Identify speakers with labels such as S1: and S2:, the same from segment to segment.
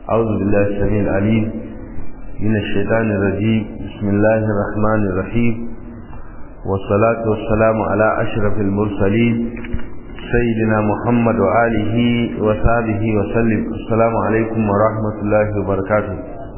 S1: أعوذ بالله السميع العليم من الشيطان الرجيم بسم الله الرحمن الرحيم والصلاة والسلام على أشرف المرسلين سيدنا محمد وآله وصحبه وسلم السلام عليكم ورحمة الله وبركاته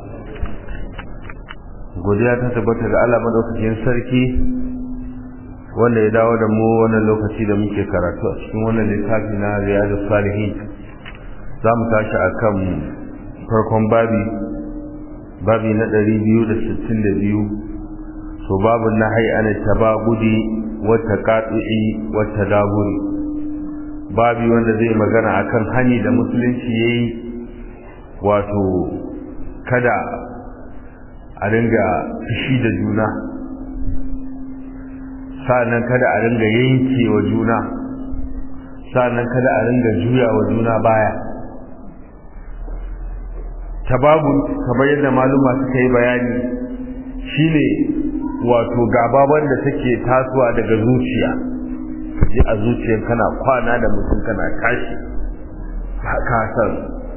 S1: godiya ta tabbata ga Allah madaukakin sarki wanda ya dawo da mu wannan lokaci da muke karatu a cikin wannan littafi na Riyadus Salihin za mu tashi akan farkon babi babi na 262 so babu nahyi an tabagudi wa taqatu'i wa tadaburi babi wanda zai magana akan hani da musulunci yayi wato kada a ringa fishi da juna sa'annan kada a ringa yanke wa juna sa'annan kada a ringa juya wa juna baya tababu kamar yadda maluma suka yi bayani shine wato gaba wanda take tasowa daga zuciya ji a zuciyar kana kwana da mutum kana tashi ka san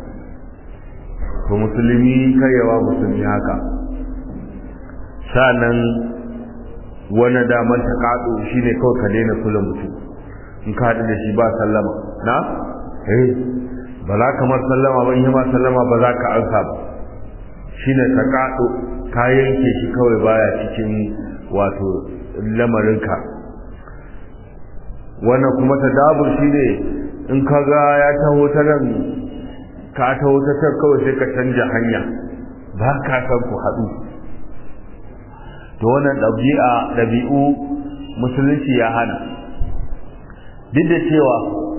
S1: to musulmi karyawa musulmi haka sa'annan wani daman ta kaɗo shi ne kawai ka daina kula mutum in ka haɗu da shi ba sallama na? eh ba za ka mar sallama ba in yi ma sallama ba za ka ansa ba shi ne ta kaɗo ka yanke shi kawai baya cikin wato lamarinka wannan kuma ta dabur shi ne in ka ga ya taho ta nan ka taho ta can kawai sai ka canja hanya ba ka san ku haɗu to wannan ɗabi'a ɗabi'u musulunci ya hana duk da cewa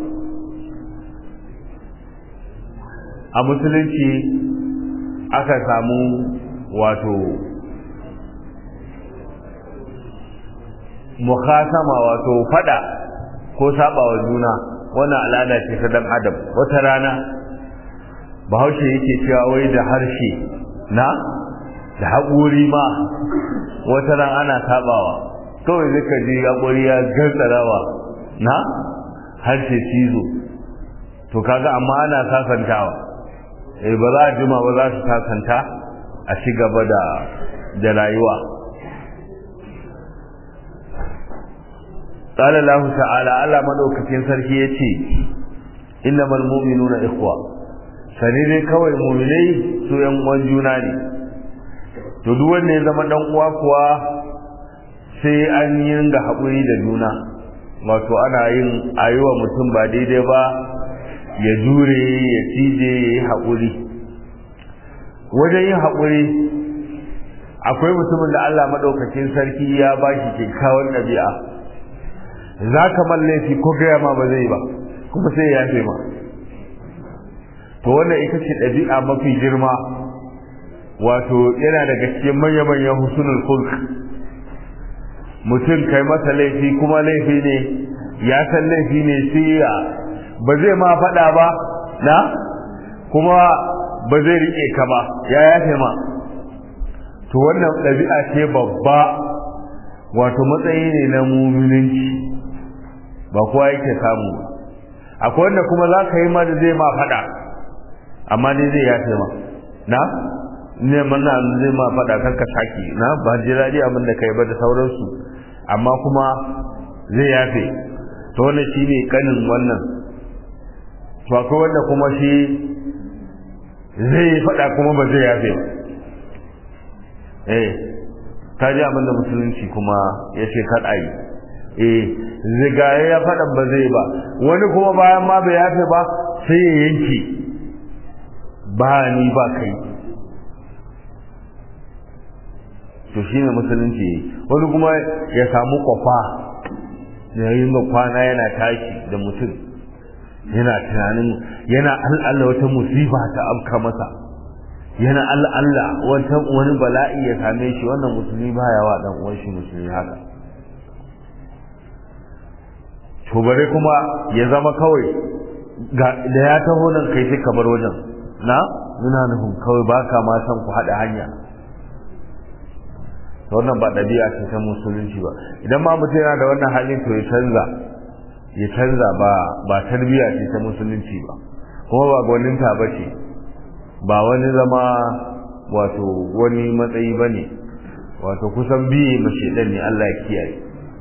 S1: a musulunci aka samu wato mukhasama wato fada ko sabawa juna wannan al'ada ce ta dan adam wata rana bahaushe yake cewa wai da harshe na da haƙuri ma wata ran ana sabawa kawai zaka ji haƙuri ya gantsarawa na harshe cizo to kaga amma ana sasantawa eh ba za a jima ba za su sasanta a ci gaba da da rayuwa قال الله تعالى Allah madaukakin sarki yace innamal mu'minuna ikhwa sani dai kawai mu'minai su yan uwan juna ne to duk wanda ya zama dan uwa kuwa sai an yi ringa haƙuri da juna wato ana yin ayuwa mutum ba daidai ba ya jure ya cije ya yi haƙuri wajen yin haƙuri akwai mutumin da Allah maɗaukakin sarki ya ba shi kyakkyawan ɗabi'a za ka man laifi ko gaya ma ba zai ba kuma sai ya yafe ma to wannan ita ce ɗabi'a mafi girma wato yana daga cikin manya-manyan husnul khulq mutum kai masa laifi kuma laifi ne ya san laifi ne sai ya ba zai ma faɗa ba na kuma ba zai riƙe ka ba ya yafe ma to wannan ɗabi'a ce babba wato matsayi ne na muminunci ba kowa yake samu akwai wanda kuma za ka yi ma da zai ma faɗa amma dai zai yafe ma na ne mana zai ma faɗa kan ka saki na ba ji daɗi abin da kai ba da sauransu amma kuma zai yafe to wannan shi ne kanin wannan to akwai wanda kuma shi zai faɗa kuma ba zai yafe ba eh ta ji abin da musulunci kuma ya ce kaɗa yi eh zigaye ya faɗan ba zai ba wani kuma bayan ma bai yafe ba sai ya yanke ba ni ba kai to shi ne musulunci wani kuma ya samu kwafa da yin kwana yana tashi da mutum yana tunanin yana al'alla wata musifa ta afka masa yana al'alla wata wani bala'i ya same shi wannan musulmi baya wa dan uwan shi musulmi haka to bare kuma ya zama kawai da ya taho nan kai sai ka bar wajen na muna nufin kawai baka ma san ku haɗa hanya to wannan ba ɗabi'a ce ta musulunci ba idan ma mutum yana da wannan halin to ya canza ya canza ba ba tarbiyya ce ta musulunci ba kuma ba gwaninta ba ce ba wani zama wato wani matsayi ba ne wato kusan biye mashi ne Allah ya kiyaye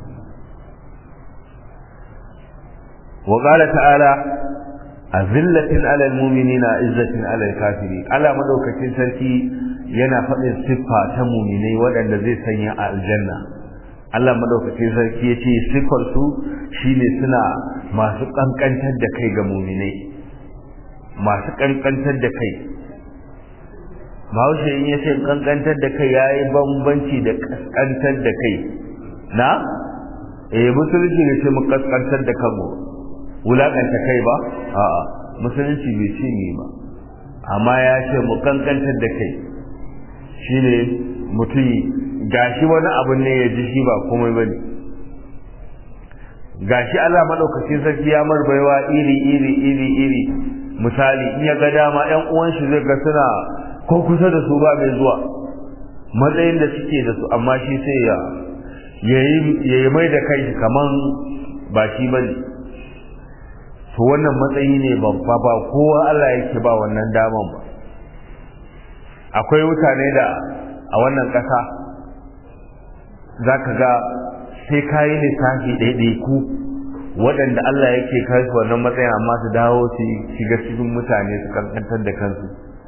S1: wa qala ta'ala azillatin alal mu'minina izzatin alal kafiri Allah madaukakin sarki yana faɗin siffa ta mu'minai waɗanda zai sanya a aljanna Allah madaukakin sarki ya ce siffar su shine suna masu kankantar da kai ga mu'minai masu kankantar da kai Bahaushe in ya ce kankantar da kai yayi bambanci da kaskantar da kai na eh musulunci ne ce mu kaskantar da kanmu wulakanta kai ba a'a musulunci bai ce ni ba amma ya ce mu kankantar da kai shine mutum gashi wani abu ne ya ji shi ba komai bane gashi Allah madaukakin sarki ya marbaiwa iri iri iri iri misali in ya ga dama ƴan uwan shi zai ga suna ko kusa da su ba mai zuwa matsayin da suke da su amma shi sai ya yayi mai da kai kaman ba shi bane to wannan matsayi ne babba ba kowa Allah yake ba wannan daman ba akwai mutane da a wannan ƙasa za ka ga sai kayi lissafi ɗaiɗaiku waɗanda Allah yake kai su wannan matsayin amma su dawo su shiga cikin mutane su kankantar da kansu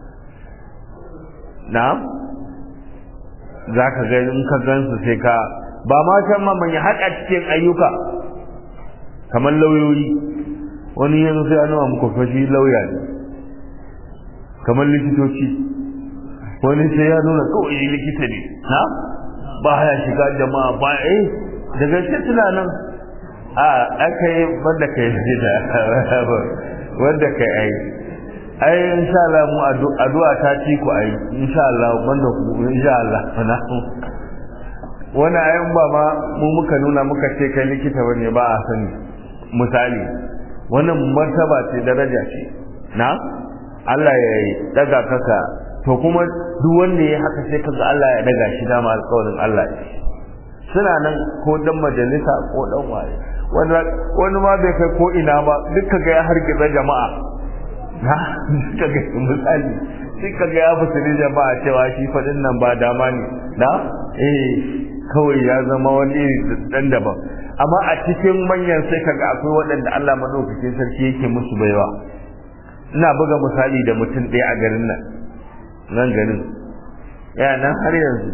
S1: na'am za ka ga in ka gansu sai ka ba ma can ma manya haƙa cikin ayyuka kamar lauyoyi wani yanzu sai an muku fashi lauya ne kamar likitoci wani sai ya nuna kawai likita ne na ba ya shiga jama'a ba eh da gaske suna nan a aka yi wanda ka yi da wanda ka yi ai insha Allah mu addu'a ta ci ku ai insha Allah wanda ku insha Allah na wani ayan ba ma mu muka nuna muka ce kai likita bane ba a sani misali wannan martaba ce daraja ce na Allah ya yi daga kaka to kuma duk wanda ya haka sai kaga Allah ya daga shi dama alƙawarin Allah ne suna nan ko dan majalisa ko dan waye wani wani ma bai kai ko ina ba duk kaga ya hargitsa jama'a na kaga misali sai kaga ya fusiri jama'a cewa shi fadin nan ba dama ne na eh kawai ya zama wani dan daban amma a cikin manyan sai kaga akwai waɗanda Allah madaukakin sarki yake musu baiwa ina buga misali da mutum ɗaya a garin nan nan garin ya nan har yanzu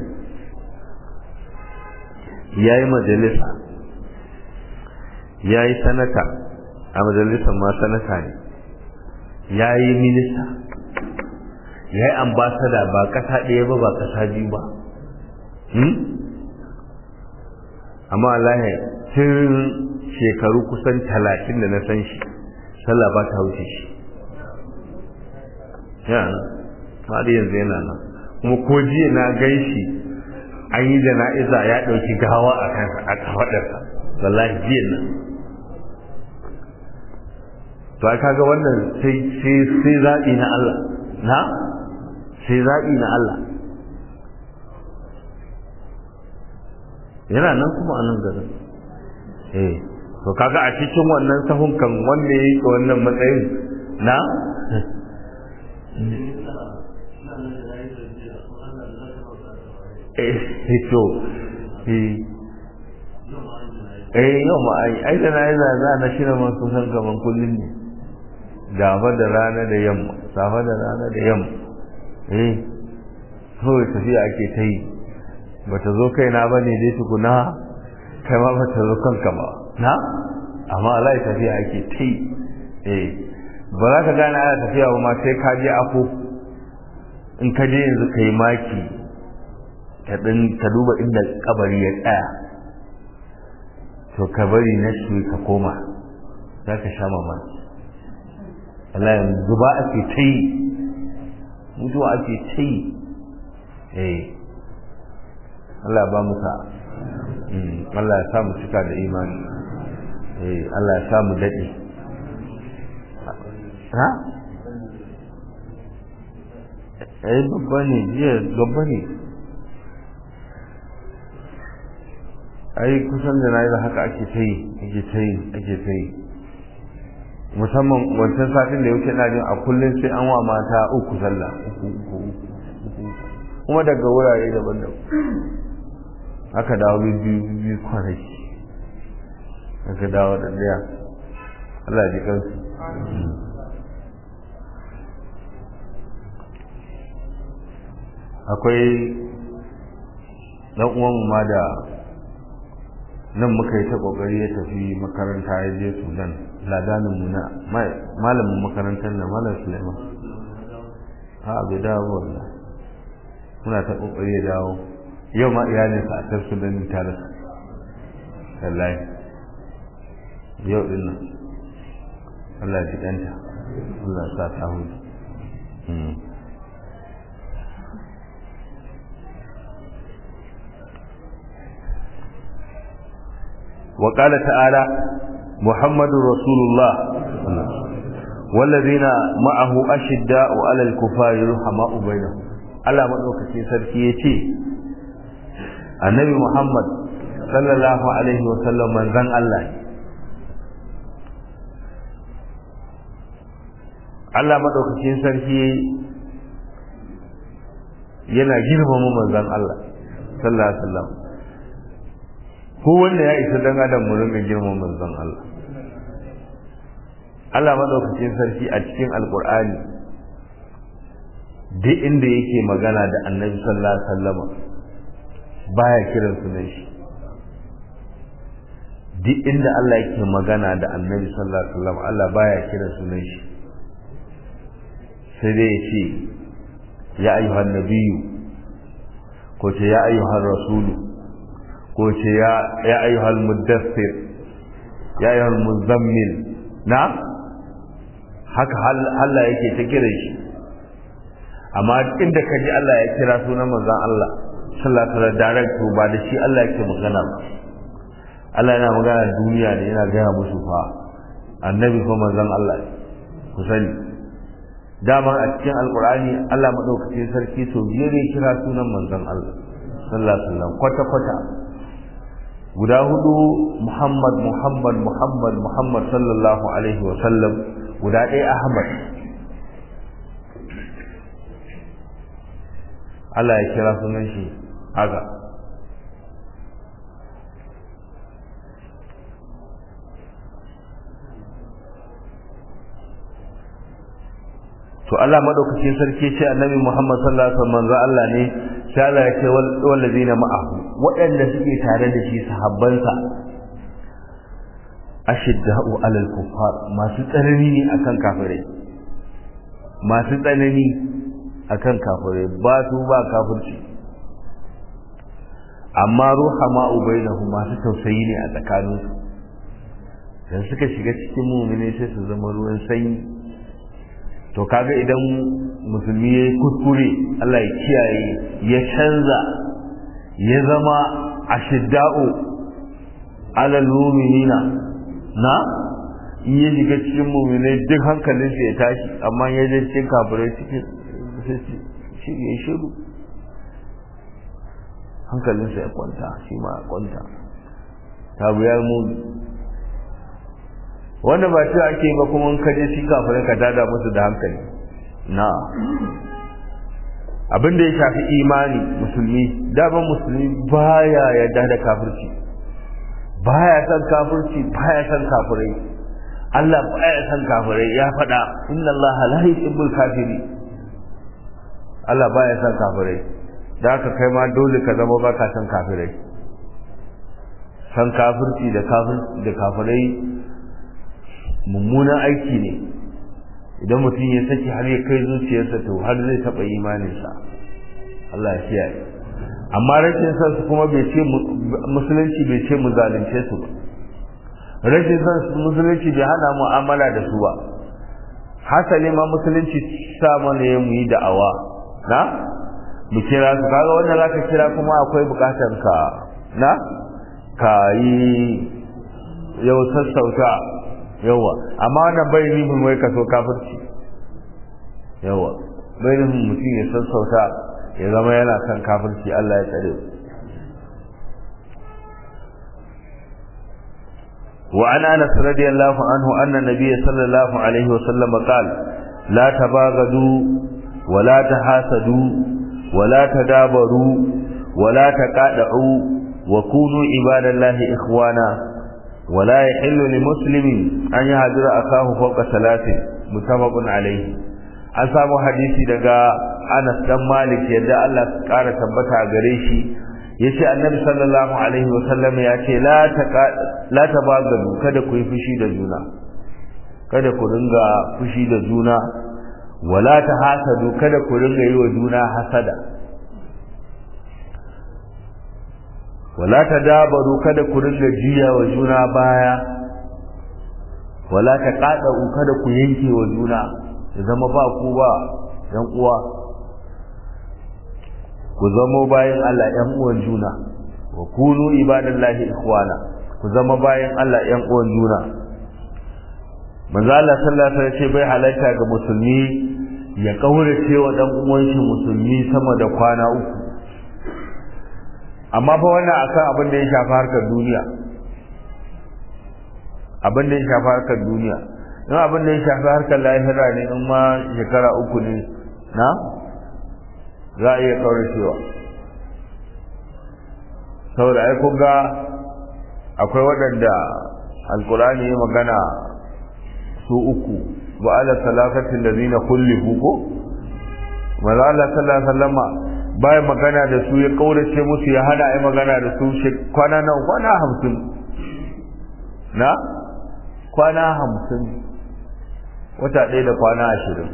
S1: ya yi majalisa ya yi sanata a majalisar ma sanata ne ya yi minista ya yi ambasada ba ƙasa ɗaya ba ba ƙasa biyu ba amma Allah tun shekaru kusan talatin da na san shi sallah ba ta wuce shi yana har yanzu yana nan kuma ko jiya na gai shi an yi jana'iza ya ɗauki gawa a kansa a kafaɗarsa wallahi jiya nan to ai kaga wannan sai sai sai zaɓi na Allah na sai zaɓi na Allah yana nan kuma a nan garin eh to kaga a cikin wannan sahun kan wanda ya yi wannan matsayin na eh to eh yau ma ai ai da nayi za za na shirya man kusan kaman kullun ne gaba da rana da yamma safa da rana da yamma eh kawai tafiya ake ta yi bata zo kaina ba ne dai tukuna kai ma bata zo kanka ba na amma Allah ya tafiya ake ta yi eh ba za ka gane ana tafiya ba ma sai ka je afo in ka je yanzu ka yi maki ka duba inda kabari ya tsaya to ka bari na shi ka koma za ka sha mamaki Allah yanzu ba ake ta yi mutuwa ake ta yi eh Allah ba mu sa Allah ya sa mu cika da imani eh Allah ya sa mu daɗe ha eh babba ne jiya babba ne ai kusan da na yi da haka ake ta yi ake ta yi ake ta yi musamman wancan satin da ya wuce na jin a kullum sai an wa mata uku sallah uku uku uku kuma daga wurare daban-daban aka dawo biyu biyu kwanaki aka dawo da daya Allah ji kansu akwai dan uwan ma da nan muka yi ta kokari ya tafi makaranta ya je Sudan ladanin mu na malamin makarantar na malam Suleiman ha bai dawo wallahi muna ta kokari ya dawo yau ma iyalinsa a can Sudan ta rasa wallahi yau din nan Allah ya danta Allah ya sa ta hudu وقال تعالى محمد رسول الله والذين معه أشداء على الكفار رحماء بينهم Allah maɗaukacin sarki ya ce annabi Muhammad sallallahu alaihi wasallam manzan Allah Allah maɗaukacin sarki yana girmama manzan Allah sallallahu alaihi wasallam ko wanda ya isa dan adam mu rinka girman manzon Allah Allah madaukakin sarki a cikin alkur'ani duk inda yake magana da annabi sallallahu alaihi wasallama baya kiran sunan shi duk inda Allah yake magana da annabi sallallahu alaihi wasallam Allah baya kiran sunan shi sai dai ya ce ya ayyuhan nabiyyu ko ce ya ayyuhan rasulu ko ce ya ya ayyuhal muddassir ya ayyuhal muzammil na haka Allah yake ta kira shi amma inda ka ji Allah ya kira sunan manzon Allah sallallahu alaihi wasallam direct ba da shi Allah yake magana ba Allah yana magana duniya ne yana gaya musu fa annabi fa manzon Allah ku sani dama a cikin alkur'ani Allah madaukakin sarki so biyar ya kira sunan manzon Allah sallallahu alaihi wasallam kwata kwata guda hudu Muhammad Muhammad Muhammad Muhammad sallallahu alaihi wa sallam guda ɗaya Ahmad Allah ya kira sunan shi haka to Allah madaukakin sarki ce annabi Muhammad sallallahu alaihi wasallam Allah ne sai Allah ya ce wallazina ma'ahu waɗanda suke tare da shi sahabbansa ashidda'u alal kuffar masu tsanani ne akan kafirai masu tsanani akan kafirai ba su ba kafirci amma ruhama ubainahu masu tausayi ne a tsakaninsu dan suka shiga cikin mu'mini sai su zama ruwan sanyi to kaga idan musulmi ya kuskure Allah ya kiyaye ya canza ya zama ashidda'u alal mu'minina na in ya shiga cikin mu'minai duk hankalin ya tashi amma ya je cikin kafirai cikin shi ya shiru hankalinsa ya kwanta shi ma ya kwanta tabu ya mu wanda ba shi ake ba kuma ka je shi kafirai ka tada musu da hankali na abin da ya shafi imani musulmi daban musulmi baya yarda da kafirci baya san kafirci baya san kafirai Allah baya san kafirai ya faɗa inna Allah la yuhibbul kafiri Allah baya san kafirai da haka kai ma dole ka zama baka san kafirai san kafirci da kafirci da kafirai mummunan aiki ne idan mutum ya saki har ya kai zuciyarsa to har zai taɓa imaninsa Allah ya kiyaye amma rashin san su kuma bai ce musulunci bai ce mu zalunce su ba rashin san su musulunci bai hana mu'amala da su ba hasali ma musulunci sa mana ya mu yi da'awa na mu kira su kaga wanda zaka kira kuma akwai bukatar ka na ka yi yau sassauta yawa amma wannan bai nufin wai kaso kafirci yawa bai nufin mutum ya sassauta ya zama yana kan kafirci Allah ya tsare وعن انس رضي الله عنه ان النبي صلى الله عليه وسلم قال لا تباغضوا ولا تحاسدوا ولا تدابروا ولا تقاطعوا وكونوا عباد الله اخوانا ولا يحل لمسلم ان يهجر اخاه فوق ثلاث متفق عليه an samu hadisi daga Anas dan Malik yadda Allah ya kara tabbata gare shi yace Annabi sallallahu alaihi wa sallam ya ce la taqa la tabagadu kada ku yi fushi da juna kada ku ringa fushi da juna wala tahasadu kada ku ringa yi wa juna hasada wala tadabaru kada ku ringa jiya wa juna baya wala taqadu kada ku yanke wa juna zama ba ku ba yan uwa ku zama bayan Allah yan uwan juna wa kunu ibadallahi ikhwana ku zama bayan Allah yan uwan juna manzo Allah sallallahu alaihi wasallam bai halatta ga musulmi ya kaurace wa dan uwan shi musulmi sama da kwana uku amma fa wannan akan abin da ya shafi harkar duniya abin da ya shafi harkar duniya in abin da ya shafi harkar lahira ne in ma shekara uku ne na za a iya kauracewa saboda ai kun ga akwai waɗanda alkurani ya magana su uku wa ala salakatin da zina kullihu ko maza Allah sallallahu alaihi wasallama bayan magana da su ya kaurace musu ya hana ai magana da su kwana nan kwana hamsin na kwana hamsin wata ɗaya da kwana ashirin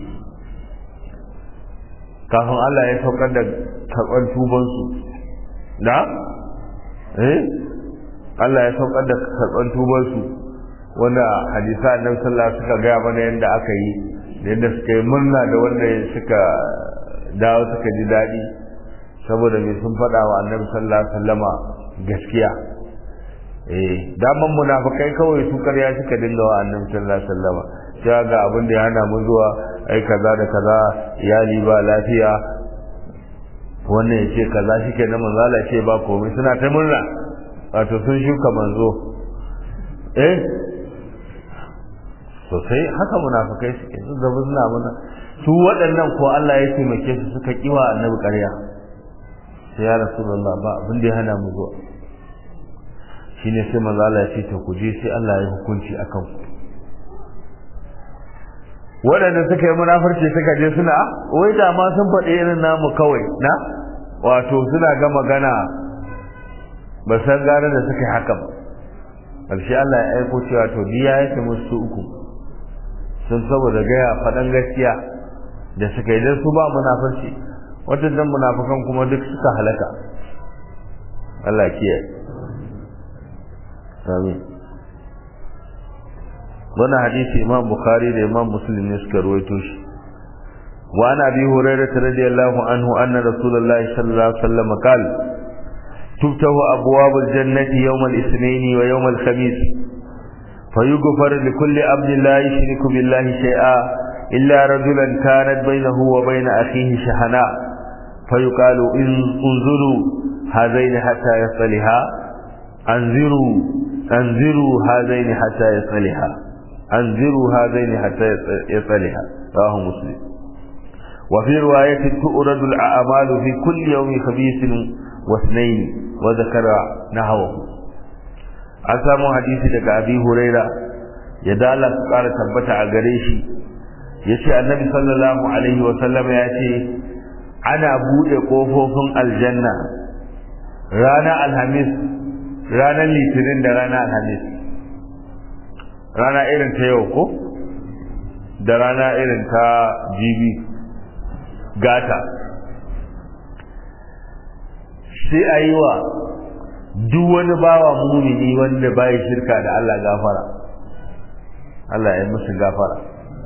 S1: kafin Allah ya saukar da karɓar tubansu na? eh Allah ya saukar da karɓar tubansu wanda hadisa annabi sallallahu suka gaya mana yadda aka yi da yadda suka yi murna da wanda suka dawo suka ji daɗi saboda mai sun faɗa wa annabi sallallahu alaihi wasallama gaskiya eh daman munafikai kawai su karya suka dinga wa annabi sallallahu alaihi wasallama cewa ga abin da ya hana mu zuwa ai kaza da kaza iyali ba lafiya wannan ya ce kaza shike na manzo Allah ce ba komai suna ta murna wato sun shuka manzo eh sosai haka munafikai suke su zama suna muna su waɗannan ko Allah ya taimake su suka kiwa annabi ƙarya sai ya rasulullah ba abin da ya hana mu zuwa shine sai manzo Allah ya ce to ku je sai Allah ya hukunci akan ku waɗanda suka yi munafurci suka je suna wai da ma sun faɗi irin namu kawai na wato suna ga magana ba san gane da suka yi haka ba ƙarshe Allah ya aiko cewa to biya yake musu uku sun saboda gaya faɗan gaskiya da suka yi don su ba munafurci waɗannan munafukan kuma duk suka halaka Allah kiyaye amin wannan hadisi imam bukhari da imam muslim ne suka ruwaito shi wa an abi hurairah radiyallahu anhu anna rasulullah sallallahu alaihi wasallam qala tuftahu abwabul jannati yawm al-ithnain wa yawm al-khamis فيغفر لكل عبد لا يشرك بالله شيئا إلا رجلا كانت بينه وبين أخيه شحناء فيقال إن انظروا هذين حتى يصلها أنذروا أنذروا هذين حتى يصلها أنذروا هذين حتى يصلها رواه مسلم وفي رواية تؤرد الأعمال في كل يوم خبيث واثنين وذكر نحوه an samu hadisi daga abi huraira ya dala su kara tabbata a gare shi ya ce annabi sallallahu alaihi wa sallama ya ce ana buɗe ƙofofin aljanna ranar alhamis ranar litinin da ranar alhamis rana irin ta yau ko da rana irin ta jibi gata sai a yi wa duk wani bawa mumini wanda bai shirka da Allah gafara Allah ya musu gafara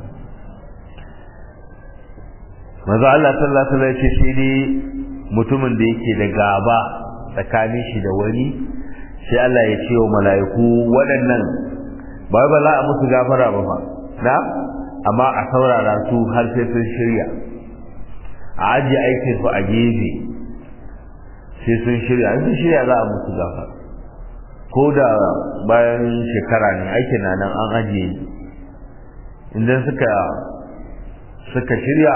S1: maza Allah sallallahu alaihi wasallam ce shi ne mutumin da yake da gaba tsakanin shi da wani sai Allah ya ce wa mala'iku waɗannan ba ba za a musu gafara ba fa na amma a saurara su har sai sun shirya a ajiye aikin su a gefe sai sun shirya sun shirya za a musu gafara ko da bayan shekara ne aikin na nan an ajiye idan suka suka shirya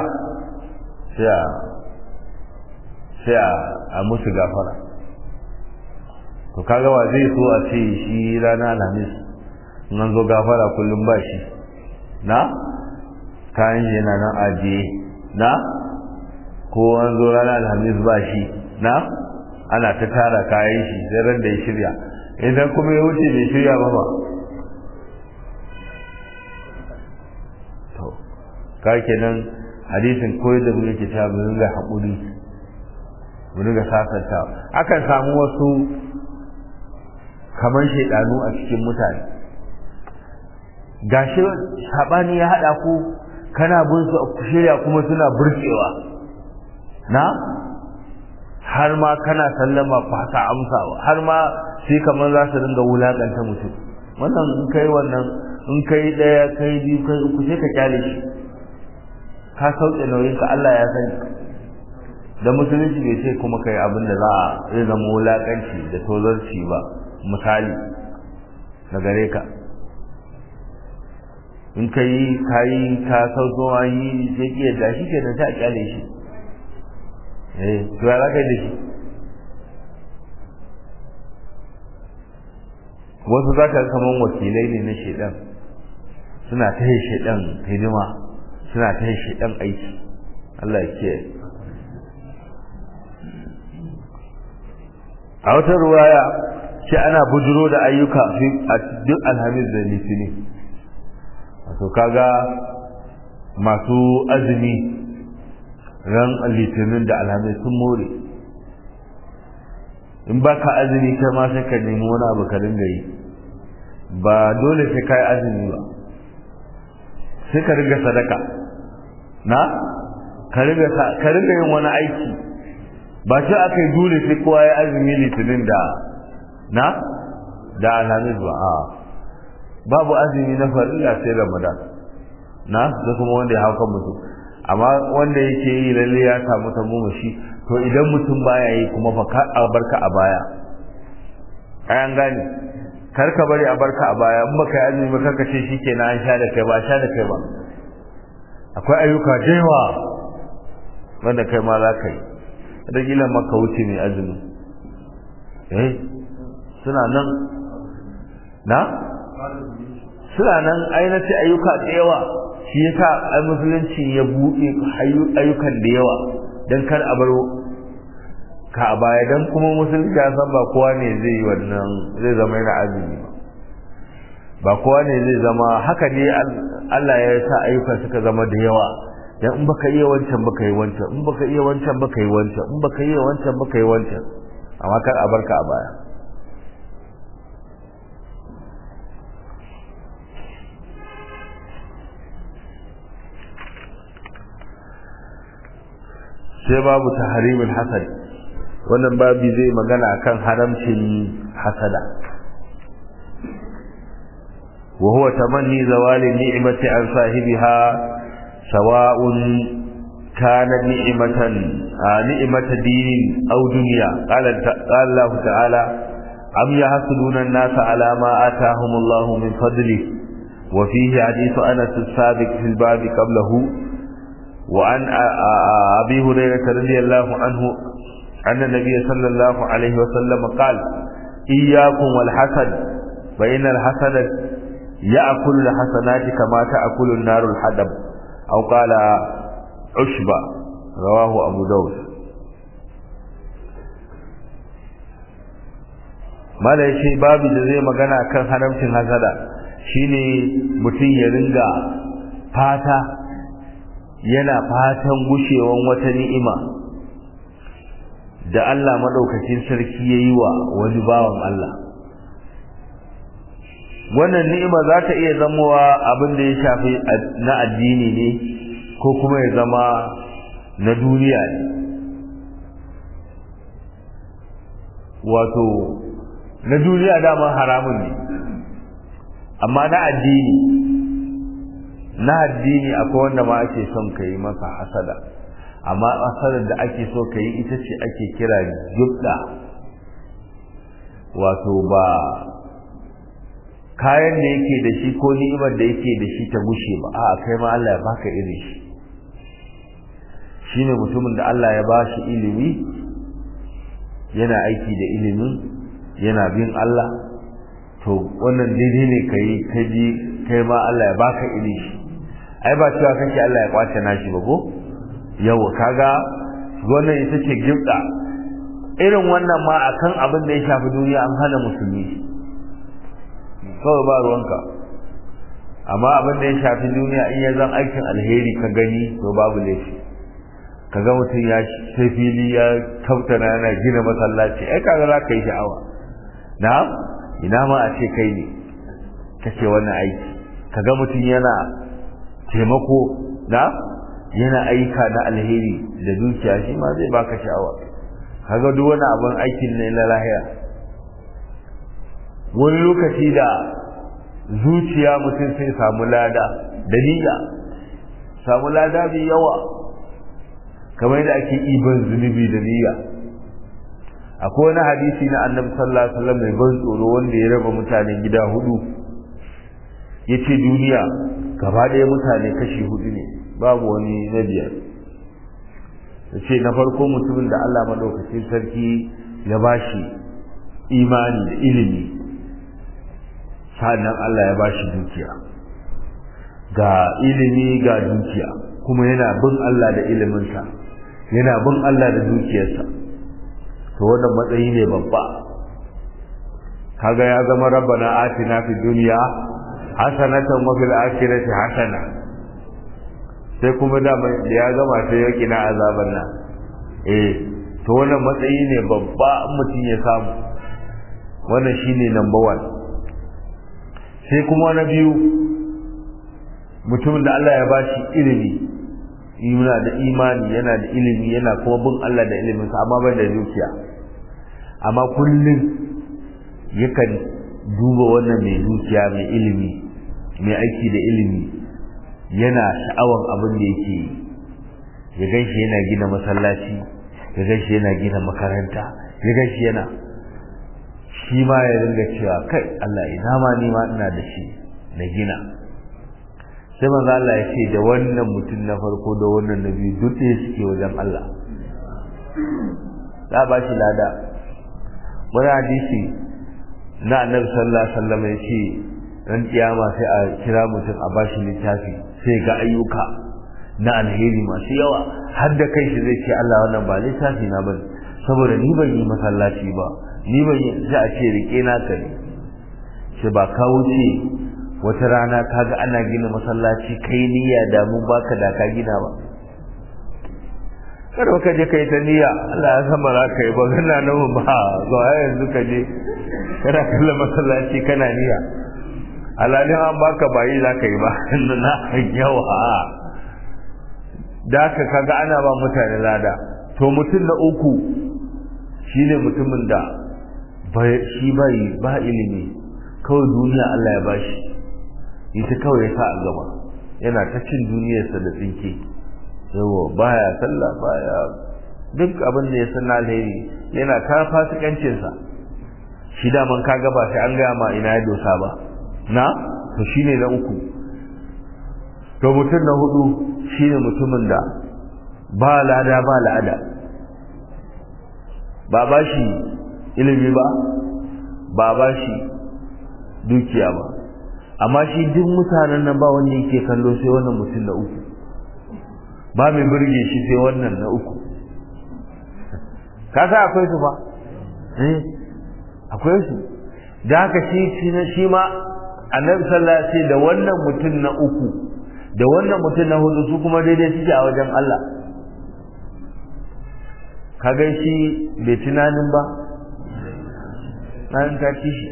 S1: sai a musu gafara to kaga wa zai so a ce shi rana alhamis nan zo gafara kullum ba shi na kayan shi yana nan ajiye na ko an zo rana alhamis ba shi na ana ta tara kayan shi sai ran da ya shirya idan kuma ya wuce bai shirya ba ba to ka kenan hadisin koyar da mu yake ta mu ringa haƙuri mu ringa sasanta akan samu wasu kamar shaidanu a cikin mutane gashi sabani ya hada ku kana bin su ku shirya kuma suna burkewa na har ma kana sallama ku haka amsawa har ma sai kamar za su dinga wulakanta mutum wannan in kai wannan in kai daya kai biyu kai uku sai ka kyale shi ka sauke nauyin ka Allah ya sani da musulunci bai ce kuma kai abin da za a zai zama wulakanci da tozarci ba misali na gare ka in ka yi ka yi ka sauko an yi sai ki yadda shi ke da ta kyale shi eh to ya zaka yi da shi wasu za ka kaman wakilai ne na shaidan suna ta yi shaidan hidima suna ta yi shaidan aiki Allah ya kiyaye a wata ruwaya ce ana bujiro da ayyuka a duk alhamis da litini wato kaga masu azumi ran litinin da alhamis sun more in ba ka azumi kai ma sai ka nemi wani abu ka dinga yi ba dole sai ka yi azumi ba sai ka riga sadaka na ka riga yin wani aiki ba shi aka yi dole sai kowa ya azumi litinin da na da alhamis ba a babu azumi na farilla sai ramadan na da kuma wanda ya hauka mutum amma wanda yake yi lalle ya samu tagomashi to idan mutum baya yi kuma fa ka a barka a baya ayan gane kar ka bari a barka a baya in baka yi azumi ba kaka ce shikenan an sha da kai ba sha da kai ba akwai ayyuka da yawa wanda kai ma za ka yi da kila maka wuce mai azumi eh suna nan na suna nan ainihin ayyuka da yawa shi yasa ai musulunci ya buɗe ayyukan da yawa don kar a bar ka a baya don kuma musulunci ya san ba kowa ne zai yi wannan zai zama yana azumi ba kowa ne zai zama haka ne Allah ya sa ayyukan suka zama da yawa dan in baka iya wancan baka yi wancan in baka iya wancan baka yi wancan in baka iya wancan baka yi wancan amma kar a barka a baya sai babu tahrimul hasad wannan babi zai magana akan haramcin hasada wa huwa tamanni zawali ni'mati an sahibiha sawa'un kana ni'matan ni'mata dinin aw dunya qala qala Allah ta'ala am yahsuduna an-nasa ala ma atahum Allah min fadlihi wa fihi hadithu Anas as-sabiq fil babi qablahu وعن أبي هريرة رضي الله عنه أن النبي صلى الله عليه وسلم قال إياكم والحسد فإن الحسد يأكل الحسنات كما تأكل النار الحدب أو قال عشبة رواه أبو داود mala ya ce babu da zai magana kan haramcin hasada shine mutum ya ringa fata yana fatan gushewan wata ni'ima da Allah madaukakin sarki yayi wa wani bawan Allah wannan ni'ima za ta iya zamowa abin da ya shafi na addini ne ko kuma ya zama na duniya ne wato na duniya dama haramun ne amma na addini na addini akwai wanda ma ake son ka yi masa hasada amma hasadar da ake so ka yi ita ce ake kira jubda wato ba kayan da yake da shi ko ni'imar da yake da shi ta gushe ba a kai ma Allah ya baka irin shi shine mutumin da Allah ya ba shi ilimi yana aiki da ilimin yana bin Allah to wannan daidai ne kai kaji kai ma Allah ya baka irin shi ai ba cewa kake Allah ya kwace nashi ba ko yawa kaga wannan ita ce gibda irin wannan ma akan abin da ya shafi duniya an hana musulmi kawai ba ruwanka amma abin da ya shafi duniya in ya zan aikin alheri ka gani to babu laifi ka ga mutum ya sai fili ya kautana yana gina masallaci ai kaga za ka yi sha'awa na ina ma a ce kai ne kake wannan aiki ka ga mutum yana taimako na yana aika na alheri da dukiya shi ma zai baka sha'awa kaga duk wani abin aikin ne na lahiya wani lokaci da zuciya mutum sai samu lada da niyya samu lada mai yawa kamar yadda ake iban zunubi da niyya akwai wani hadisi na annabi sallallahu alaihi wasallam mai ban tsoro wanda ya raba mutane gida hudu yace duniya gaba ɗaya mutane kashi hudu ne babu wani na biyar yace na farko mutumin da Allah madaukakin sarki ya bashi imani da ilimi sannan Allah ya bashi dukiya ga ilimi ga dukiya kuma yana bin Allah da iliminsa yana bin Allah da dukiyarsa to wannan matsayi ne babba kaga ya zama rabbana atina fid dunya hasanatan wa fil akhirati hasana sai kuma da ya gama sai ya kina azaban nan eh to wannan matsayi ne babba mutum ya samu wannan shine number 1 sai kuma na biyu mutumin da Allah ya bashi ilimi yana da imani yana da ilimi yana kuma bin Allah da iliminsa amma bai da dukiya amma kullum yakan duba wannan mai dukiya mai ilimi mai aiki da ilimi yana sha'awan abin da yake yi ya ganshi yana gina masallaci ya ganshi yana gina makaranta ya ganshi yana shi ma ya ringa cewa kai Allah ina ma ni ma ina da shi na gina sai manzo Allah ya ce da wannan mutum na farko da wannan na biyu duk ɗaya suke wajen Allah za ba shi lada wani hadisi na annabi sallallahu alaihi wasallam ya ce ran kiyama sai a kira mutum a bashi littafi sai ga ayyuka na alheri masu yawa har da kai shi zai ce Allah wannan ba littafi na bane saboda ni ban yi masallaci ba ni ban yi sai a ce rike na ka ne sai ba ka wuce wata rana kaga ana gina masallaci kai niyya da mun baka da ka gina ba kada ka je kai ta niyya Allah ya san ba za ka yi ba kana nan ba zo yanzu ka je kana kallon masallaci kana niyya alalin an baka bayi za ka yi ba na yawa da ka kaga ana ba mutane lada to mutum na uku shine mutumin da shi bai ba ilimi kawai duniya Allah ya bashi ita kawai ya sa a gaba yana ta cin duniyarsa da tsinke yawa baya sallah baya duk abin da ya san alheri yana ta fasikancinsa shi daman kaga ba sai an gaya ma ina ya dosa ba na to shine na uku to mutum na hudu shine mutumin da ba lada ba la'ada ba ba shi ilimi ba ba ba shi dukiya ba amma shi duk mutanen nan ba wanda yake kallo sai wannan mutum na uku ba mai burge shi sai wannan na uku kasa akwai su ba eh akwai su da haka shi shi ma annabi sallallahu alaihi wasallam da wannan mutum na uku da wannan mutum na hudu su kuma daidai suke a wajen Allah kaga shi bai tunanin ba nan ta ci shi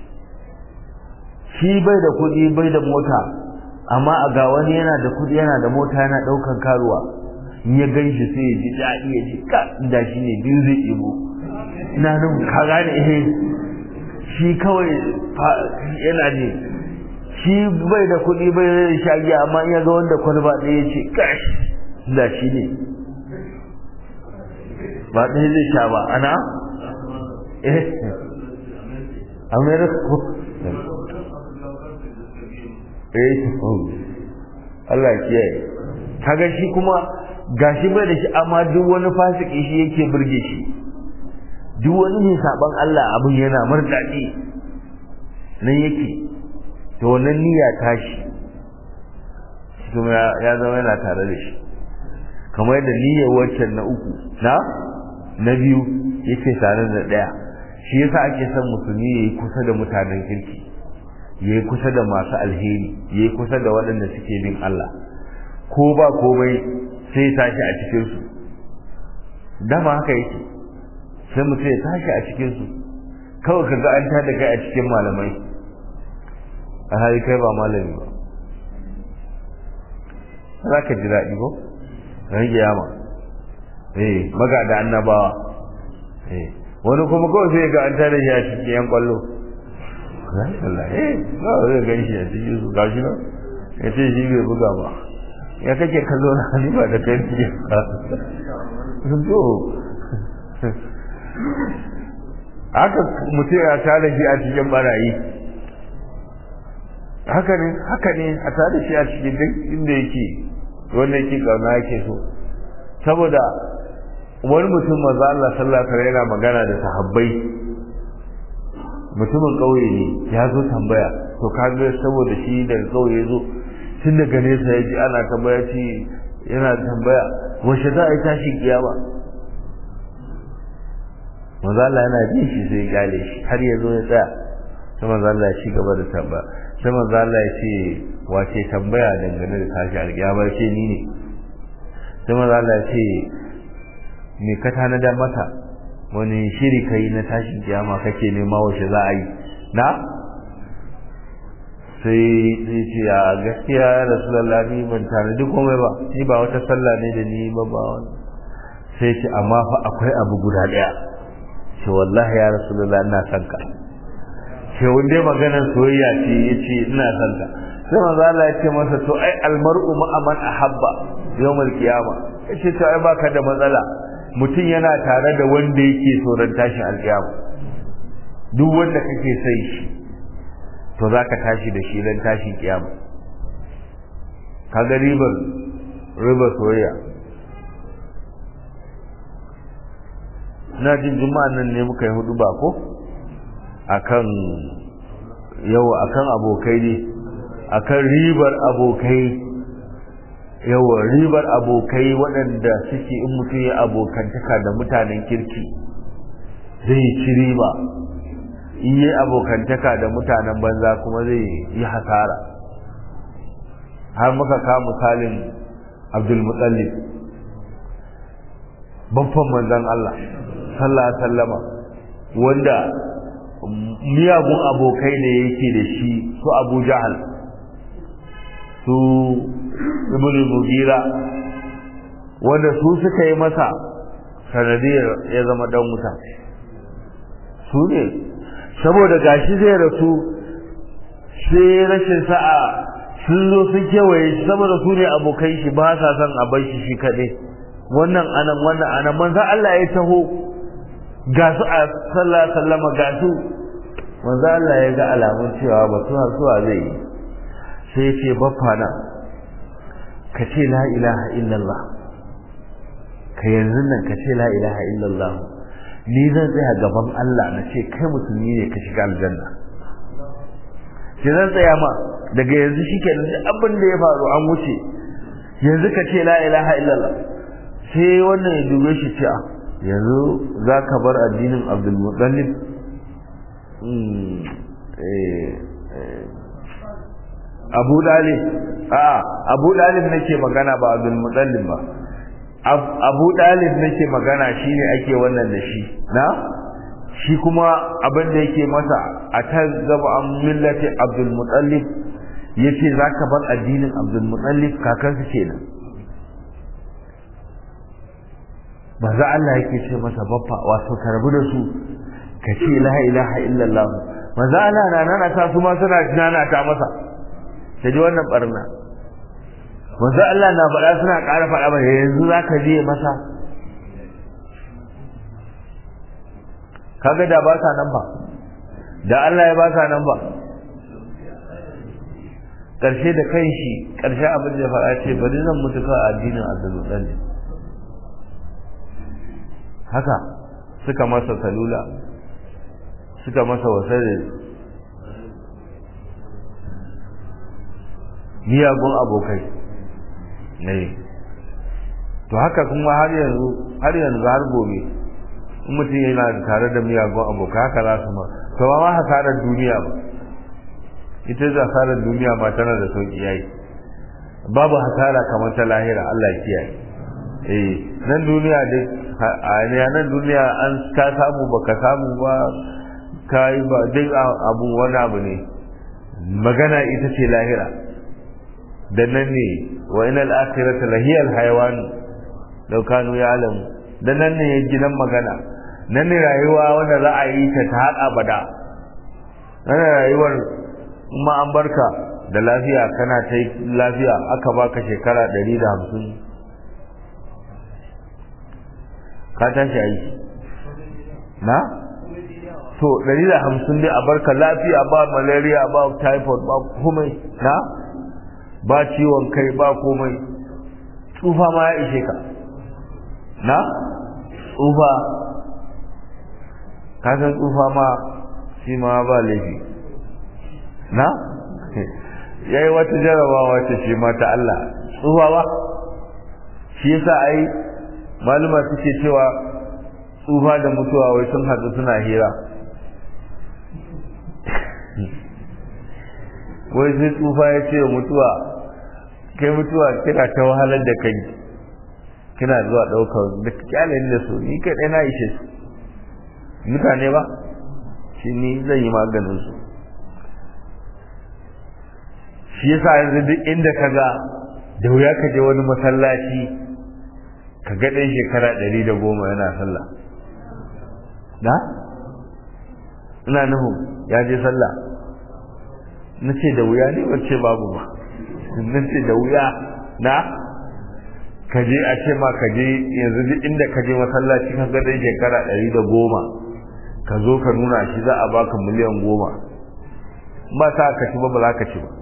S1: shi bai da kuɗi bai da mota amma a ga wani yana da kuɗi yana da mota yana ɗaukan karuwa in ya gan shi sai ya ji daɗi ya ji ka inda shi ne biyu zai ɗibo ina nan ka gane eh shi kawai yana ne shi bai da kuɗi bai da shagi amma in ya ga wanda kwalba ɗaya ya ce kash da shi ne ba ɗaya zai sha ba ana eh america ko eh Allah kiyaye kaga shi kuma gashi bai da shi amma duk wani fasiki shi yake burge shi duk wani mai saban Allah abin yana murdaɗi nan yake to wannan niyya tashi kuma ya zama yana tare da shi kamar yadda niyyar waccan na uku na na biyu yake tare da ɗaya shi yasa ake son musulmi ya yi kusa da mutanen kirki ya yi kusa da masu alheri ya yi kusa da waɗanda suke bin Allah ko ba komai sai tashi a cikinsu dama haka yake sai mutum ya tashi a cikinsu kawai ka ga an tada kai a cikin malamai a hali kai ba malami ba za ka ji daɗi ko ran kiyama eh maga da annabawa eh wani kuma kawai sai ga an tada shi a cikin yan kwallo Allah eh ba zai gan shi a cikin su gashi nan ya ce shi bai buga ba ya kake kallo na ni ba da kai ne ba to haka mutum ya tare shi a cikin barayi haka ne haka ne a tare shi a cikin duk inda yake wanda yake kauna yake so saboda wani mutum maza Allah sallallahu alaihi yana magana da sahabbai mutumin kauye ne ya zo tambaya to kaga saboda shi da kauye zo tun daga nesa ya ji ana tambaya ci yana tambaya washe za a yi tashi kiyama manzo Allah yana jin shi sai ya gale shi har ya zo ya tsaya sai manzo Allah ya ci gaba da tambaya sai manzo Allah ya ce wace tambaya dangane da tashi alkiyama ce ni ne sai manzo Allah ya ce me ka tanada mata wani shiri kai na tashin kiyama kake nema wace za a yi na sai sai ce a gaskiya ya rasulullah ni ban tanadi komai ba ni ba wata sallah ne da ni ba ba wani sai ce amma fa akwai abu guda daya ce wallahi ya rasulullah ina son ka ce wanda maganar soyayya ce yace ina son ka sai manzo Allah ya ce masa to ai almar'u ma man ahabba yawmal qiyama yace to ai baka da matsala mutum yana tare da wanda yake so ran tashin alkiyama duk wanda kake sai shi to zaka tashi da shi ran tashin kiyama kaga ribar ribar soyayya na jin juma'an nan ne muka yi hudu ba ko akan yau akan abokai ne akan ribar abokai yawa ribar abokai waɗanda suke in mutum ya abokantaka da mutanen kirki zai ci riba in yi abokantaka da mutanen banza kuma zai yi hasara har muka ka misalin abdulmutallib babban manzan Allah sallallahu alaihi wasallama wanda miyagun abokai ne yake da shi su abu jahal su ibn mugira wanda su suka yi masa sanadiyar ya zama dan wuta su ne saboda gashi zai rasu sai rashin sa'a sun zo sun kewaye shi saboda su ne abokai shi ba sa son a bar shi shi kaɗai wannan anan wannan anan manzan Allah ya taho ga su a sallah sallama ga su manzo Allah ya ga alamun cewa ba su suwa zai yi sai ya ce baffana ka ce la ilaha illallah ka yanzu nan ka ce la ilaha illallah ni zan tsaya gaban Allah na ce kai musulmi ne ka shiga aljanna sai zan tsaya ma daga yanzu shikenan duk abin da ya faru an wuce yanzu ka ce la ilaha illallah sai wannan ya dube shi ce yanzu za ka bar addinin abdulmutallib abu dalib a abu dalib nake magana ba abdulmutallib ba abu dalib nake magana shine ake wannan da shi na shi kuma abin da yake masa a ta gaba an millati abdulmutallib yace za ka bar addinin abdulmutallib kakansa kenan manzo Allah yake ce masa baffa wato karbu da su ka ce la ilaha illallah manzo Allah na nana ta su ma suna nana ta masa ta ji wannan barna manzo Allah na faɗa suna ƙara faɗa ba yanzu zaka je masa kaga da ba sa nan ba da Allah ya ba sa nan ba ƙarshe da kan shi ƙarshe abin da ya faɗa ce bari zan mutu kawai addinin abdulmutsal haka suka masa salula suka masa wasare miyagun abokai ne to haka kuma har yanzu har yanzu har gobe in mutum yana tare da miyagun abokai haka za su ma to ba ma hasarar duniya ba ita da hasarar duniya ma tana da sauki yayi babu hasara kamar ta lahira Allah ya kiyaye eh nan duniya dai a nan duniya an ka samu baka samu ba kai ba duk abu wani abu ne magana ita ce lahira da nan ne wa inal akhirata lahiyal hayawan law kanu ya'lamu da nan ne gidan magana nan ne rayuwa wanda za a yi ta ta har abada nan rayuwar kuma an barka da lafiya kana ta yi lafiya aka baka shekara ɗari da hamsin ka tashi aiki na to ɗari da hamsin dai a barka lafiya ba malaria ba typhoid ba komai na ba ciwon kai ba komai tsufa ma ya ishe ka na tsufa kasan tsufa ma shi ma ba laifi na ya yi wata jarabawa ce shi ma ta Allah tsufa ba shi yasa ai maluma suke cewa tsufa da mutuwa wai sun haɗu suna hira wai sai tsufa ya ce mutuwa kai mutuwa kina ta wahalar da kai kina zuwa ɗaukar da kyalin da su ni kaɗai na ishe su mutane ba shi ni zan yi maganin su shi yasa yanzu duk inda ka ga da wuya ka je wani masallaci ka ga ɗan shekara ɗari da goma yana sallah na ina nuhu ya je sallah na ce da wuya ne wacce babu ba na ce da wuya na ka je a ce ma ka je yanzu duk inda ka je masallaci ka ga ɗan shekara ɗari da goma ka zo ka nuna shi za a baka miliyan goma ba sa ka ci ba ba za ka ci ba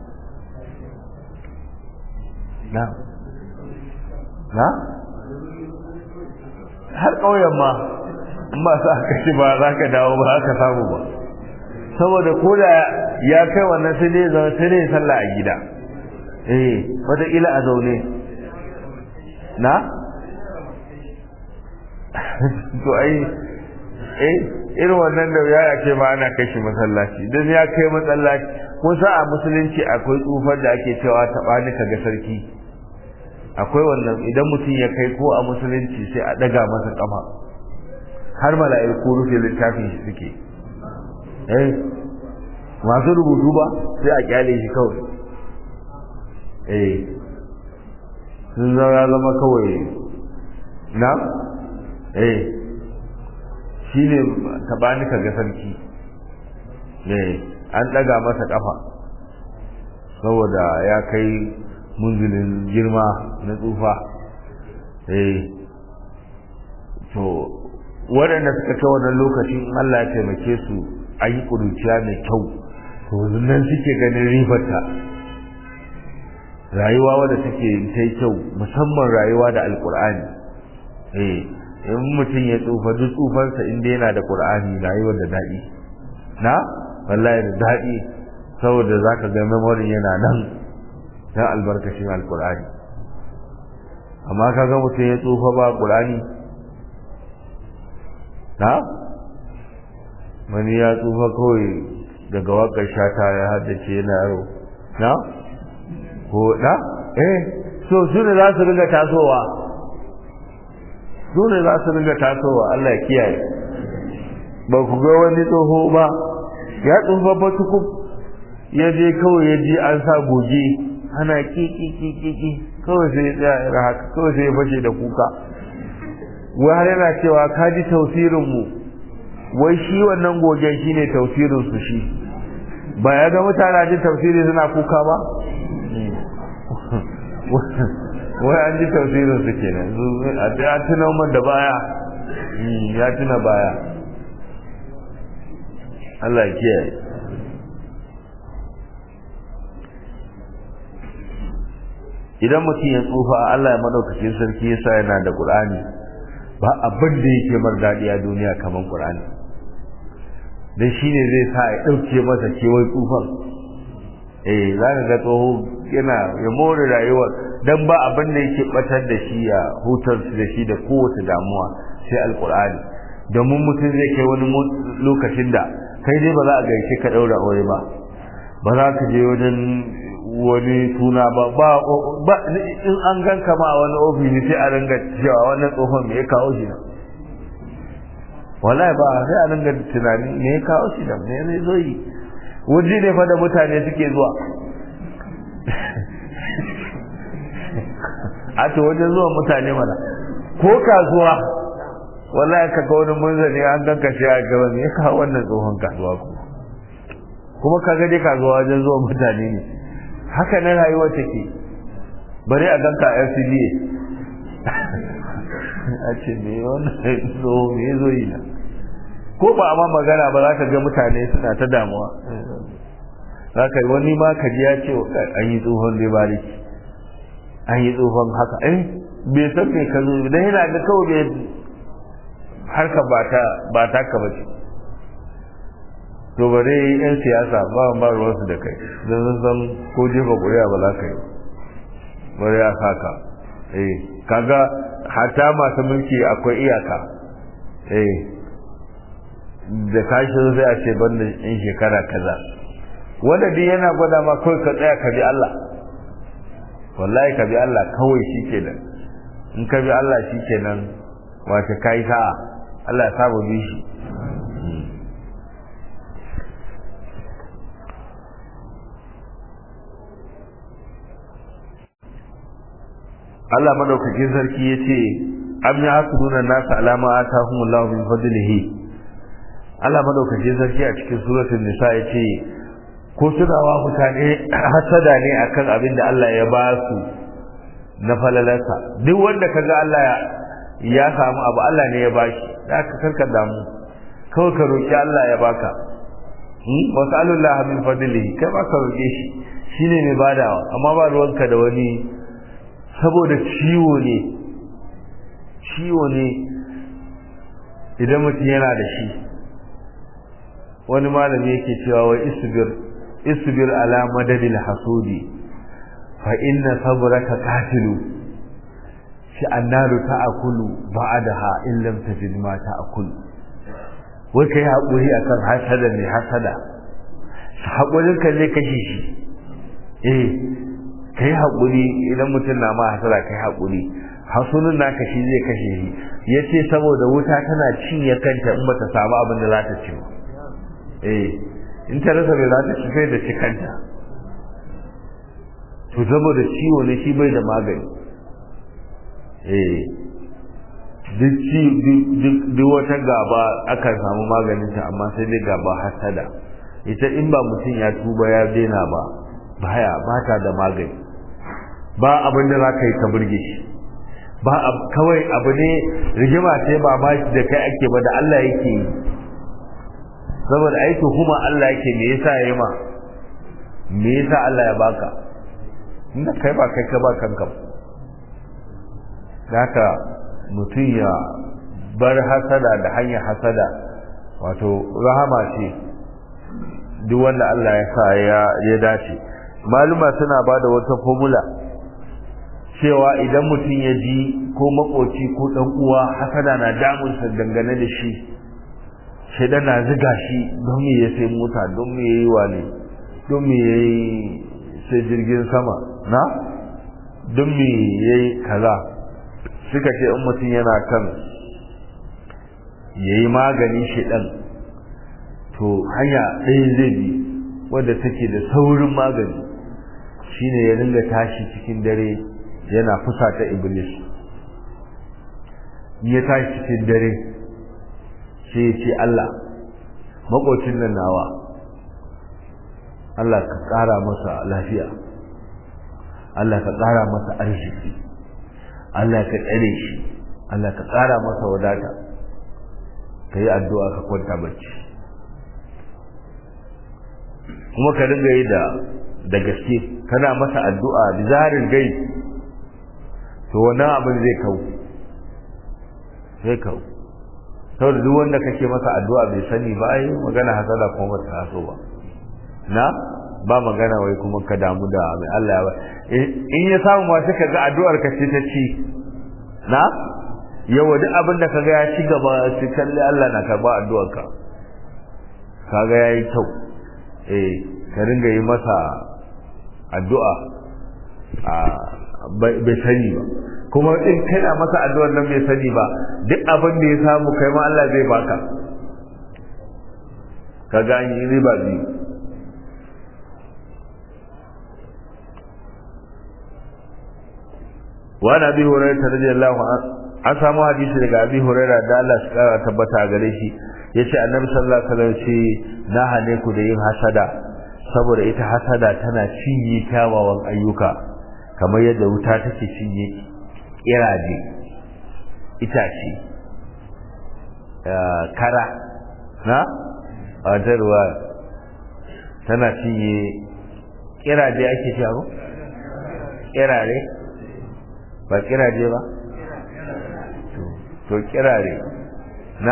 S1: na na har ƙauyen ma in ba sa ka ci ba za ka dawo ba za ka samu ba saboda ko da ya kai wannan sai dai zama sai dai sallah a gida eh wataƙila a zaune na to ai eh irin wannan da ya ce ma ana kai shi masallaci dan ya kai masallaci ko sa a musulunci akwai tsufar da ake cewa taɓa ni ka ga sarki akwai wannan idan mutum ya kai ko a musulunci sai a daga masa kafa har mala'iku rufe littafin shi suke eh masu rubutu ba sai a kyale shi kawai eh sun zama zama kawai na eh shi ne taɓani ka ga sarki eh an ɗaga masa ƙafa saboda ya kai munzilin girma na tsufa eh to waɗanda suka kai wannan lokacin Allah ya taimake su a yi ƙuruciya mai kyau to nan suke ganin ribarta rayuwa wadda take ta yi kyau musamman rayuwa da alƙur'ani eh in mutum ya tsufa duk tsufansa inda yana da ƙur'ani rayuwar da daɗi na wallahi da daɗi saboda za ka ga memory yana nan don albarkacin alƙur'ani amma ka ga mutum ya tsufa ba ƙur'ani na wani ya tsufa kawai daga wakar shata ya haddace yana yaro na ko na eh so su ne za su ringa tasowa su ne za su ringa tasowa Allah ya kiyaye ba ku ga wani tsoho ba ya tsufa ba tukub ya je kawai ya ji an sa goge ana kiki kiki kiki kawai sai ya tsaya ya haka kawai sai ya fashe da kuka wai har yana cewa ka ji tausirin mu wai shi wannan gogen shine tausirin su shi ba ya ga mutane ji tafsiri suna kuka ba wai an ji tafsirin su kenan a tuna man da baya ya tuna baya Allah ya kiyaye idan mutum ya tsufa Allah ya madaukakin sarki yasa yana da Qur'ani ba abin da yake mar dadi a duniya kaman Qur'ani dan shine zai sa ya dauke masa kewai tsufan eh zaka ga tsoho yana ya more rayuwa dan ba abin da yake batar da shi ya hutar da shi da kowace damuwa sai alqur'ani domin mutum zai kai wani lokacin da kai dai ba za a gaishe ka daura aure ba ba za ka je wajen wani suna ba ba in an ganka ma a wani ofisi sai a ringa cewa wannan tsohon me ya kawo shi nan wallahi ba sai a ringa tunani me ya kawo shi nan me zai zo yi waje ne fa da mutane suke zuwa a to wajen zuwa mutane mana ko kasuwa wallahi ka ga wani munzani an ganka sai a gaba me ya kawo wannan tsohon kasuwa ku kuma ka ga dai kasuwa wajen zuwa mutane ne haka na rayuwa take bari a ganka a FCDA a ce me wannan zo me zo yi na ko ba a ma magana ba za ka ga mutane suna ta damuwa za ka wani ma ka ji ya ce an yi tsohon dai bariki an yi tsohon haka eh bai san me ka zo dan yana ga kawai bai harka ba ta ba ta ka bace to bare yan siyasa ba ba ruwansu da kai don sun san ko jefa ƙuri'a ba za ka yi bare ya saka eh kaga hata masu mulki akwai iyaka eh da kashin sai a ce banda in shekara kaza wanda duk yana gwada ma kawai ka tsaya ka bi Allah wallahi ka bi Allah kawai shi kenan in ka bi Allah shi kenan wace kai sa'a Allah ya saba bi shi Allah madaukakin sarki ya ce am ya hasuduna nasu alama atahumullahu min fadlihi Allah madaukakin sarki a cikin suratul nisa ya ce ko suna wa mutane hasada ne akan abin da Allah ya ba su na falalarsa duk wanda kaga Allah ya samu abu Allah ne ya bashi da ka karka damu kawai ka roki Allah ya baka wasallallahu min fadlihi kai ba ka roke shi shine mai badawa amma ba ruwanka da wani saboda ciwo ne ciwo ne idan mutum yana da shi wani malami yake cewa wai isbir isbir ala madadil hasudi fa inna sabraka qatilu shi annaru ta'kulu ba'daha in lam tajid ma ta'kulu wai kai hakuri akan hasada ne hasada hakurin ka zai kashe shi eh kai haƙuri idan mutum na ma hasara kai haƙuri hasunin naka shi zai kashe shi ya ce saboda wuta tana cinye kanta in bata samu abin da za ta ci ba eh in ta rasa bai za ta ci sai da ci kanta to saboda ciwo ne shi bai da magani eh duk wata gaba akan samu maganinta amma sai dai gaba hasada ita in ba mutum ya tuba ya daina ba baya ba ta da magani ba abin da za ka yi ka burge shi ba kawai abu ne rigima ce ba ma shi da kai ake ba da Allah yake yi saboda aiki kuma Allah yake me yasa ya yi ma me yasa Allah ya baka inda kai ba kai ka ba kanka haka mutum ya bar hasada da hanyar hasada wato rahama ce duk wanda Allah ya sa ya dace maluma suna ba da wata formula cewa idan mutum ya ji ko makoci ko dan uwa hasada na damunsa dangane da shi shaidan na ziga shi don me ya sai mota don me yayi wane don me yayi sai jirgin sama na don me yayi kaza suka ce in mutum yana kan yayi magani shaidan to hanya ɗaya zai bi wadda take da saurin magani shine ya dinga tashi cikin dare yana fusata iblis ya tashi cikin dare sai ya ce Allah makocin nan nawa Allah ka ƙara masa lafiya Allah ka ƙara masa arziki Allah ka tsare shi Allah ka ƙara masa wadata ka yi addu'a ka kwanta bacci kuma ka dinga yi da da gaske kana masa addu'a da zarin gai to wannan abin zai kau zai kau saboda duk wanda kake masa addu'a bai sani ba ai magana hasada kuma ba ta taso ba na ba magana wai kuma ka damu da mai Allah ya ba in ya samu ma sai ka ga addu'ar ka ce ta ci na yawa duk abin da kaga ya ci gaba sai kalli Allah na karba addu'ar ka kaga yayi kyau eh ka ringa yi masa addu'a a bai sani ba kuma in kana masa addu'ar nan bai sani ba duk abin da ya samu kai ma Allah zai baka kaga an yi riba biyu وعن ابي هريره رضي الله عنه an samu hadisi daga abi huraira da Allah shi kara tabbata gare shi yace annabi sallallahu alaihi wasallam ce na hane ku da yin hasada saboda ita hasada tana cinye kyawawan ayyuka kamar yadda wuta take cinye kiraje itace kara na a ruwa tana cinye kiraje ake cewa kirare ba kiraje ba to kirare na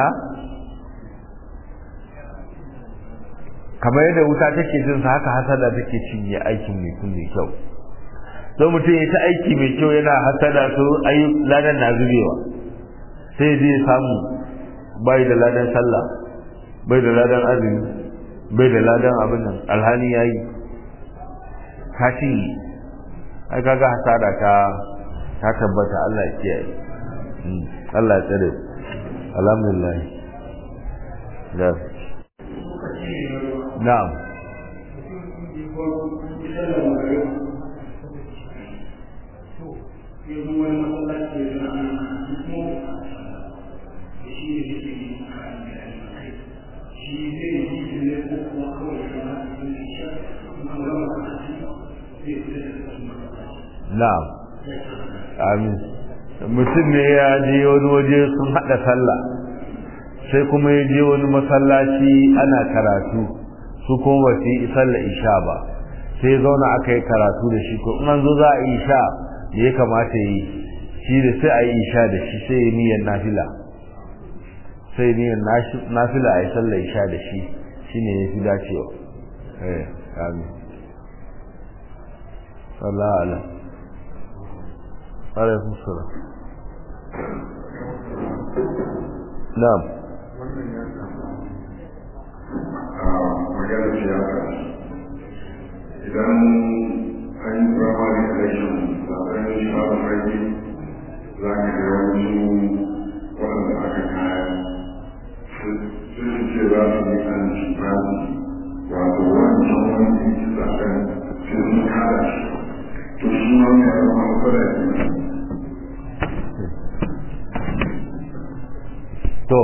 S1: kamar yadda wuta take jin sa haka hasada take cinye aikin mai kun mai kyau don mutum ya ta aiki mai kyau yana hasada su ayi ladan na zubewa sai zai samu bai da ladan sallah bai da ladan azumi bai da ladan abin nan alhali yayi ka cinye ai kaga hasada ta ta tabbata Allah ya kiyaye Allah ya tsare alhamdulillah da na'am na'am amin mutum ne ya je wani waje sun haɗa sallah sai kuma ya je wani masallaci ana karatu su kuma ba su yi sallah isha ba sai ya zauna aka yi karatu da shi ko in an zo za a yi isha da ya kamata yi shi da sai a yi isha da shi sai ya niyyar nafila sai niyyar nafila a yi sallah isha da shi shine ya fi dacewa eh amin Allah Allah عليكم السلام نعم
S2: magana siyasa idan an yi primary election zaben shawarar rage za ka ga yawanci waɗanda aka kaya sun ce za su yi an ci wato wancan wanda ya ci zaben sai sun kada shi to shi ma ya zama matsala
S1: to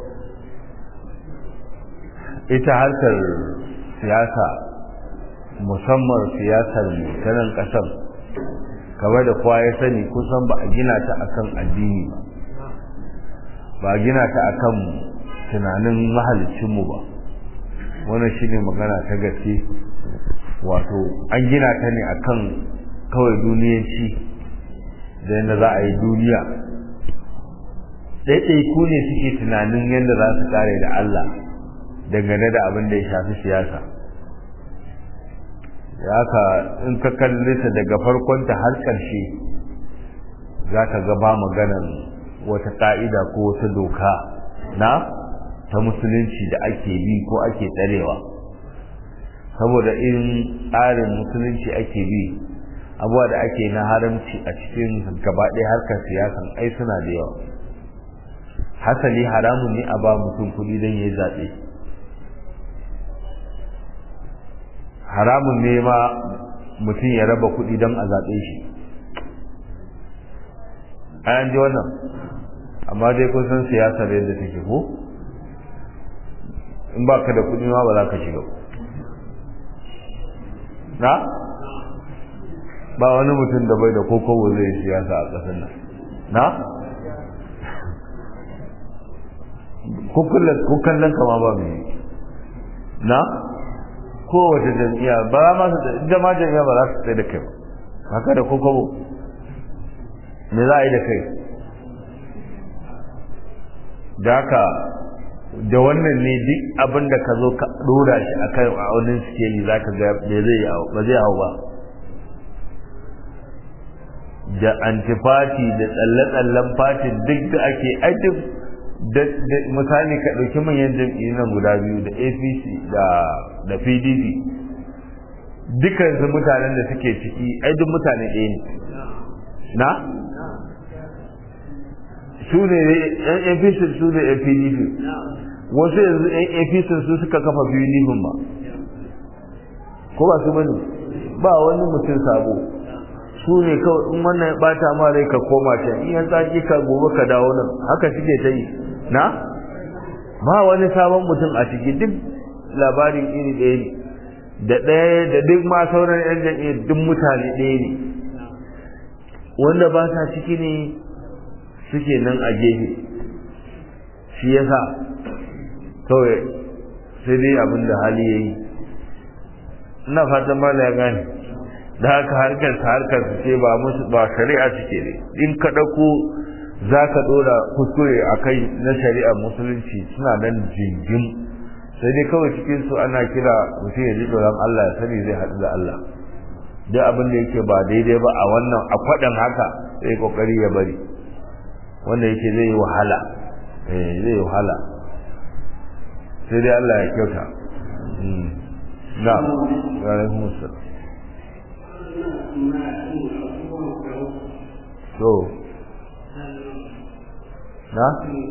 S1: ita harkar siyasa musamman siyasar mutanen ƙasar kamar da kowa ya sani kusan ba a gina ta akan addini ba ba a gina ta akan tunanin mahalicinmu ba wannan shine magana ta gaske wato an gina ta ne akan kawai duniyanci da yadda za a yi duniya ɗaiɗaiku ne suke tunanin yadda za su kare da Allah dangane da abin da ya shafi siyasa ya ka in ka kalli ta daga farkonta har ƙarshe za ka ga ba maganar wata ƙa'ida ko wata doka na ta musulunci da ake bi ko ake tsarewa saboda in tsarin musulunci ake bi abuwa da ake na haramci a cikin gaba ɗaya harkar siyasan ai suna da yawa hasali haramun ne a ba mutum kuɗi don ya zaɓe haramun ne ma mutum ya raba kuɗi don a zaɓe shi an ji wannan amma dai kun san siyasar yadda take ko in ba ka da kuɗi ma ba za ka shiga na ba wani mutum da bai da kokobo zai siyasa a ƙasar nan na ko kallon kama ba mai na kowace jam'iyya ba ma su da ma jam'iyya ba za su tsaye da kai ba haka da kokobo me za a yi da kai da haka da wannan ne duk abin da ka zo ka dora shi a kan aunin sikeli za ka ga ba zai ba zai hau ba da antifati da tsalle-tsallen fatin duk da ake aikin da misali ka ɗauki manyan jam'iyyu na guda biyu da apc da pdp dukansu mutanen da suke ciki ai duk mutane ɗaya ne na su ne yan apc su ne yan pdp wasu yanzu yan apc su suka kafa pdp ba ko ba su bane ba wani mutum sabo su ne kawai in wannan ya bata ma rai ka koma can in yan tsaki ka gobe ka dawo nan haka suke ta yi na ba wani sabon mutum a ciki duk labarin iri ɗaya ne da ɗaya da duk ma sauran yan jam'iyyar duk mutane ɗaya ne wanda ba sa ciki ne suke nan a gefe shi yasa kawai sai dai abin da hali ya yi ina fatan ba ya gane da haka harkar ta harkar su ce ba musu ba shari'a suke ne in ka ɗauko za ka ɗora kuskure a kai na shari'ar musulunci suna nan jingim sai dai kawai cikin su ana kira mutum ya ji tsoron Allah ya sani zai haɗu da Allah duk abin da yake ba daidai ba a wannan a kwaɗan haka sai kokari ya bari wanda yake zai yi wahala eh zai yi wahala sai dai Allah ya kyauta na ga alaikum assalam to na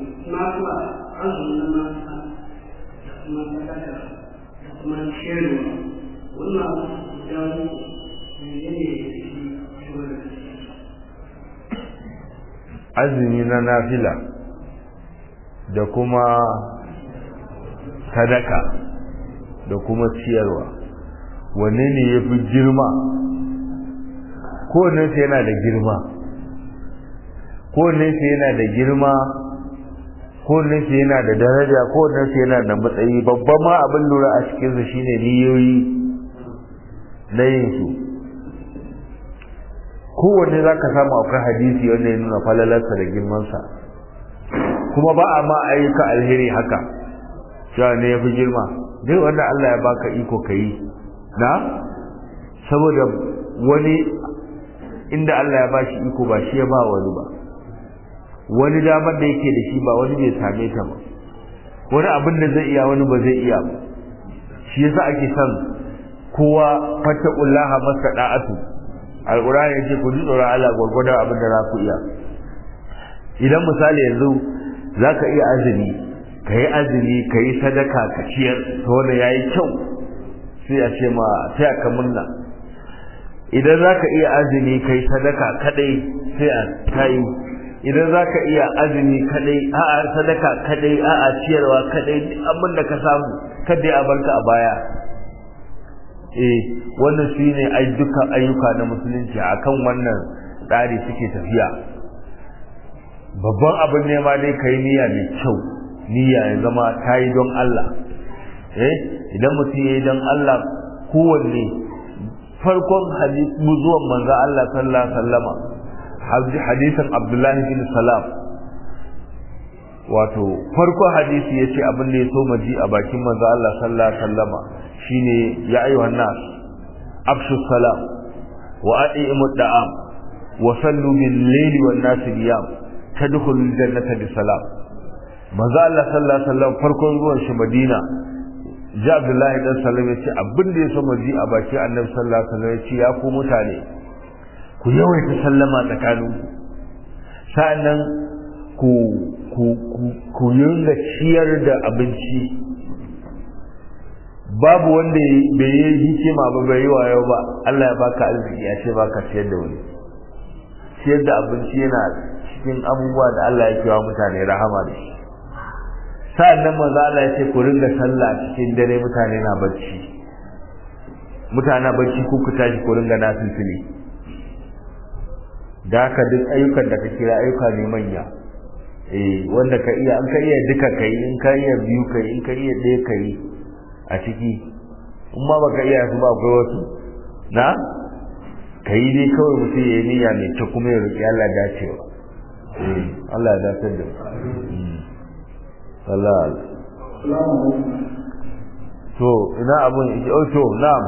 S1: azumi na nafila da kuma sadaka da kuma ciyarwa wanne ne ya fi girma kowannensu yana da girma kowannensu yana da girma kowannensu yana da daraja kowannensu yana da matsayi babban ma abin lura a cikinsu shine niyoyi na yin su kowanne za ka samu akwai hadisi wanda ya nuna falalarsa da girmansa kuma ba a ma ayyuka alheri haka cewa ne ya fi girma duk wanda Allah ya baka iko ka yi na saboda wani inda Allah ya bashi iko ba shi ya ba wani ba wani damar da yake da shi ba wani bai same ta ba wani abin da zai iya wani ba zai iya ba shi yasa ake son kowa fattaqullaha masada'atu alqur'ani yace ku ji tsoron Allah gurgurda abin da za ku iya idan misali yanzu zaka iya azumi kai azumi kai sadaka ka ciyar to wanda yayi kyau sai a ce ma sai ka munna idan zaka iya azumi kai sadaka kadai sai a tayi idan zaka iya azumi kadai a'a sadaka kadai a'a ciyarwa kadai abin da ka samu kada a barka a baya eh wannan shine ai dukkan ayyuka na musulunci akan wannan tsari suke tafiya babban abin ne ma dai kai niyya mai kyau niyya ya zama tayi don Allah eh idan mutum yayi don Allah kowanne farkon hadisi zuwan manzo Allah sallallahu alaihi wasallama hadisin Abdullahi bin Salam wato farkon hadisi yace abin da ya so maji a bakin manzo Allah sallallahu alaihi wasallama shine ya ayyuhan nas afshu salam wa a'imu da'am wa sallu bil layli wan nas niyam tadkhulul jannata bi salam manzo Allah sallallahu alaihi wasallam farkon zuwan shi Madina ji Abdullahi dan Salam yace abin da ya so maji a bakin Annabi sallallahu alaihi wasallam yace ya ku mutane ku yawaita sallama tsakaninku sa'annan ku ku ku yunga ciyar da abinci babu wanda bai yi hikima ba bai yi wayo ba Allah ya baka arziki ya ce baka ciyar da wani ciyar da abinci yana cikin abubuwa da Allah ya kewa mutane rahama da shi sa'an nan maza Allah ya ce ku ringa sallah cikin dare mutane na bacci mutane bacci ku ku tashi ku ringa nafilfili da haka duk ayyukan da ka kira ayyuka ne manya eh wanda ka iya in ka iya duka kai in ka iya biyu kai in ka iya ɗaya kai a ciki in ma baka iya su ba akwai wasu na ka yi dai kawai mutum ya yi niyya mai kyau kuma ya roƙi Allah dacewa Allah ya dace da Allah to ina abun oh to na'am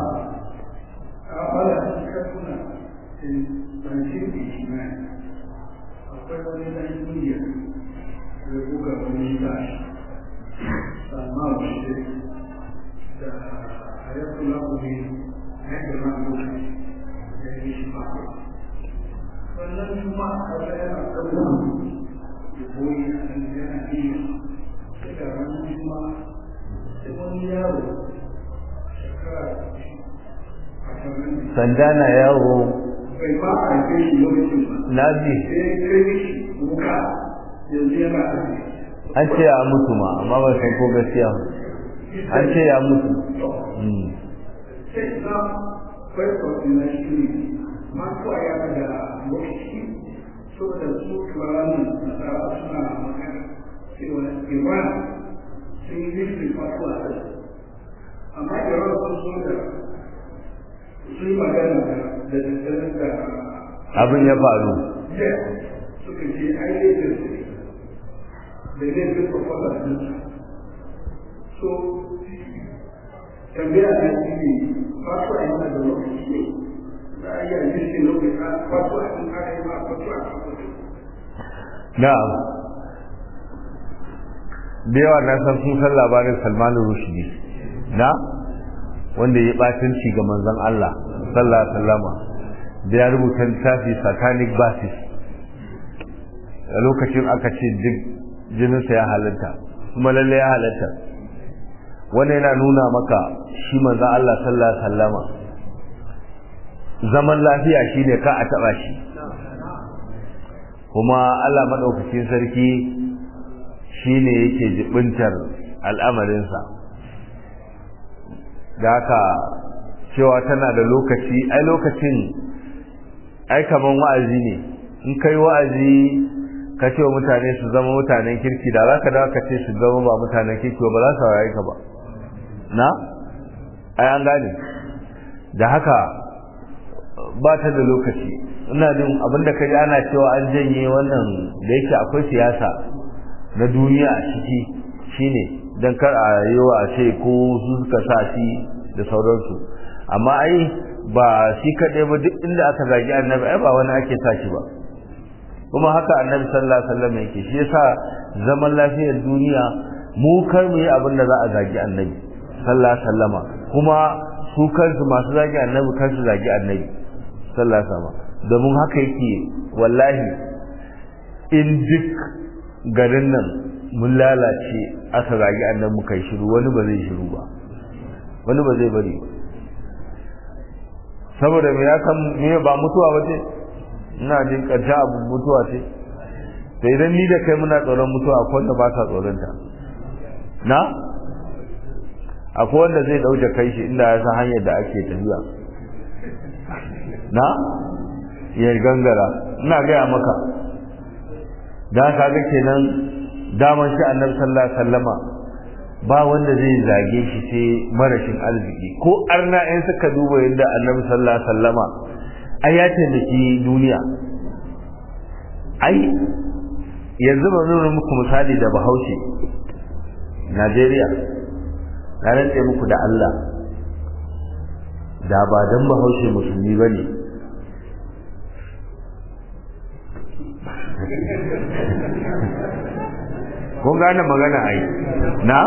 S3: akwai wani ɗan indiya da buga wani tashi salman shi da ayatollah kuma yadda na lokaci da ya shi ba wannan kuma a kasa yana ɗauka da boye a nan yana iya sai da ranar kuma sai wani yaro shekara a saman
S1: sanda na yawo
S3: bai ba a haife shi lokacin ba
S1: na ji
S3: sai kai shi wuka yanzu yana aji
S1: an ce ya mutu ma amma ba san ko gaskiya ba. an ce ya mutu Mm.
S3: sai na kwaikwato na shi ne masu a yana da lokaci saboda su turanin nasara suna magana cewa iran sun yi rikin fasu a kai amma iran sun so da sun yi magana da da daddare da
S1: abin ya faru
S3: Yes, suka ce ai laifin su ne da laifin proposal din su. So, tambaya na shi ne, fatuwa yana da lokaci ne, za a iya lishin lokaci a fatuwa in aka yi ma fatuwa a fatuwa.
S1: na'am da yawa na san sun san labarin Salman Rushdie na wanda ya batunci ga manzon Allah sallallahu alaihi wasallama da ya rubuta littafi satanic basis a lokacin aka ce duk jininsa ya halatta kuma lalle ya halatta wanda yana nuna maka shi manzon Allah sallallahu alaihi wasallama zaman lafiya shine ka a taba shi kuma Allah madaukakin sarki shine yake jibintar al'amarinsa da haka cewa tana da lokaci ai lokacin ai kaman wa'azi ne in kai wa'azi ka ce wa mutane su zama mutanen kirki da zaka dawo ka ce su zama ba mutanen kirki ba za su saurari ka ba na ai an gane da haka ba ta da lokaci ina jin abinda ka ji ana cewa an janye wannan da yake akwai siyasa na duniya a ciki shine dan kar a yi wa ce ko su suka sa shi da sauransu amma ai ba shi kaɗai ba duk inda aka zagi annabi ai ba wani ake sa shi ba kuma haka annabi sallallahu alaihi wasallam yake shi yasa zaman lafiyar duniya mu kar mu yi abin da za a zagi annabi sallallahu alaihi wasallama kuma su kansu masu zagi annabi kansu zagi annabi sallallahu alaihi wasallama domin haka yake wallahi in duk garin nan mun lalace aka zagi annabi muka yi shiru wani ba zai shiru ba wani ba zai bari ba saboda me ya kan me ba mutuwa ba ce ina jin karshe abu mutuwa ce to idan ni da kai muna tsoron mutuwa akwai wanda ba sa tsoron ta na akwai wanda zai dauke kai shi inda ya san hanyar da ake tafiya na ya gangara ina gaya maka da ka ga kenan daman shi annabi sallallahu alaihi wasallama ba wanda zai zage shi sai marashin arziki ko arna in suka duba yadda annabi sallallahu alaihi wasallama ai ya taimaki duniya ai yanzu ba nuna muku misali da bahaushe najeriya na rantse muku da allah da ba don bahaushe musulmi ba ne kun gane magana ai na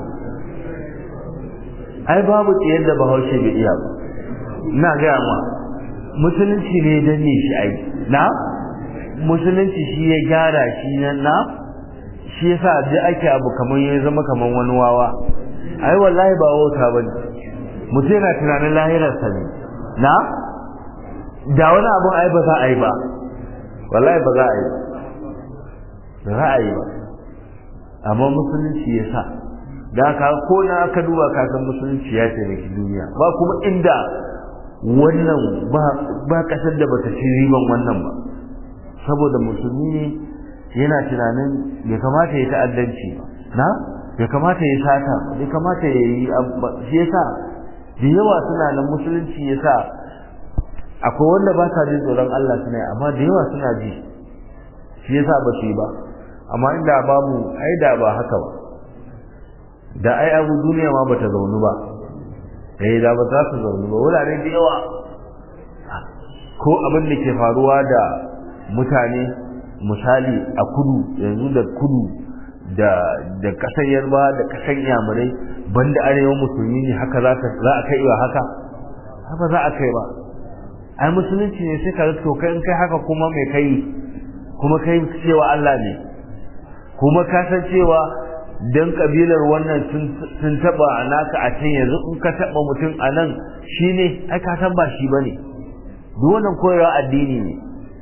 S1: ai babu tsayar da bahaushe bai iya ba na gaya ma musulunci ne danne shi ai na musulunci shi ya gyara shi na na shi yasa da ake abu kamar ya zama kamar wani wawa ai wallahi ba wauta bane mutum yana tunanin lahirarsa ne na da wani abun ai ba za a yi ba wallahi ba za a yi ba za a yi ba amma musulunci ya sa da ka ko na aka duba ka san musulunci ya taimaki duniya ba kuma inda wannan ba kasar da bata ci riban wannan ba saboda musulmi ne yana tunanin bai kamata ya ta'addanci ba na bai kamata ya sata bai kamata ya yi shi yasa da yawa suna nan musulunci ya sa akwai wanda ba sa jin tsoron Allah suna yi amma da yawa suna ji shi yasa ba su yi ba amma inda babu ai da ba haka ba da ai abu duniya ma bata zaunu ba eh da ba za su zaunu ba wurare da yawa ko abin da ke faruwa da mutane misali a kudu yanzu da kudu da da kasar yarba da kasar yamurai banda arewa musulmi ne haka za za a kai wa haka haka za a kai ba ai musulunci ne sai ka ga to kai in kai haka kuma mai kai kuma kai cewa Allah ne kuma ka san cewa dan kabilar wannan sun taba naka a can yanzu in ka taba mutum a nan shine ai ka san ba shi bane duk wannan koyarwa addini ne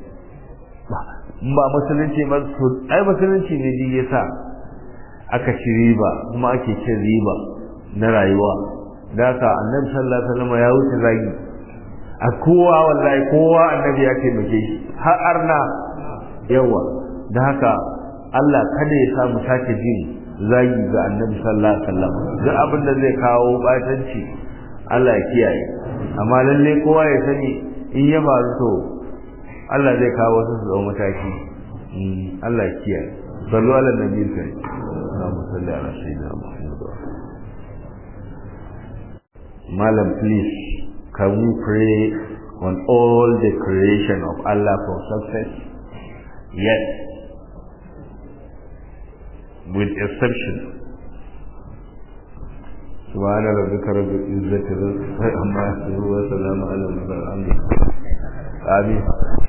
S1: ba musulunci ba ai musulunci ne ji yasa aka ci riba kuma ake cin riba na rayuwa da haka annabi sallallahu alaihi wasallam ya wuce zagi a kowa wallahi kowa annabi ya taimake shi har arna yawa da haka Allah kada ya sa mu sake jin zagi ga annabi sallallahu alaihi wasallam duk abin da zai kawo batanci Allah ya kiyaye amma lalle kowa ya sani in ya faru to Allah zai kawo wasu su zama mataki Allah ya kiyaye sallu ala nabi kai Allahumma salli ala sayyidina Muhammad Malam please can we pray on all the creation of Allah for success yes with exception سبحان ربك رب العزة عما يصفون وسلام على المرسلين آمين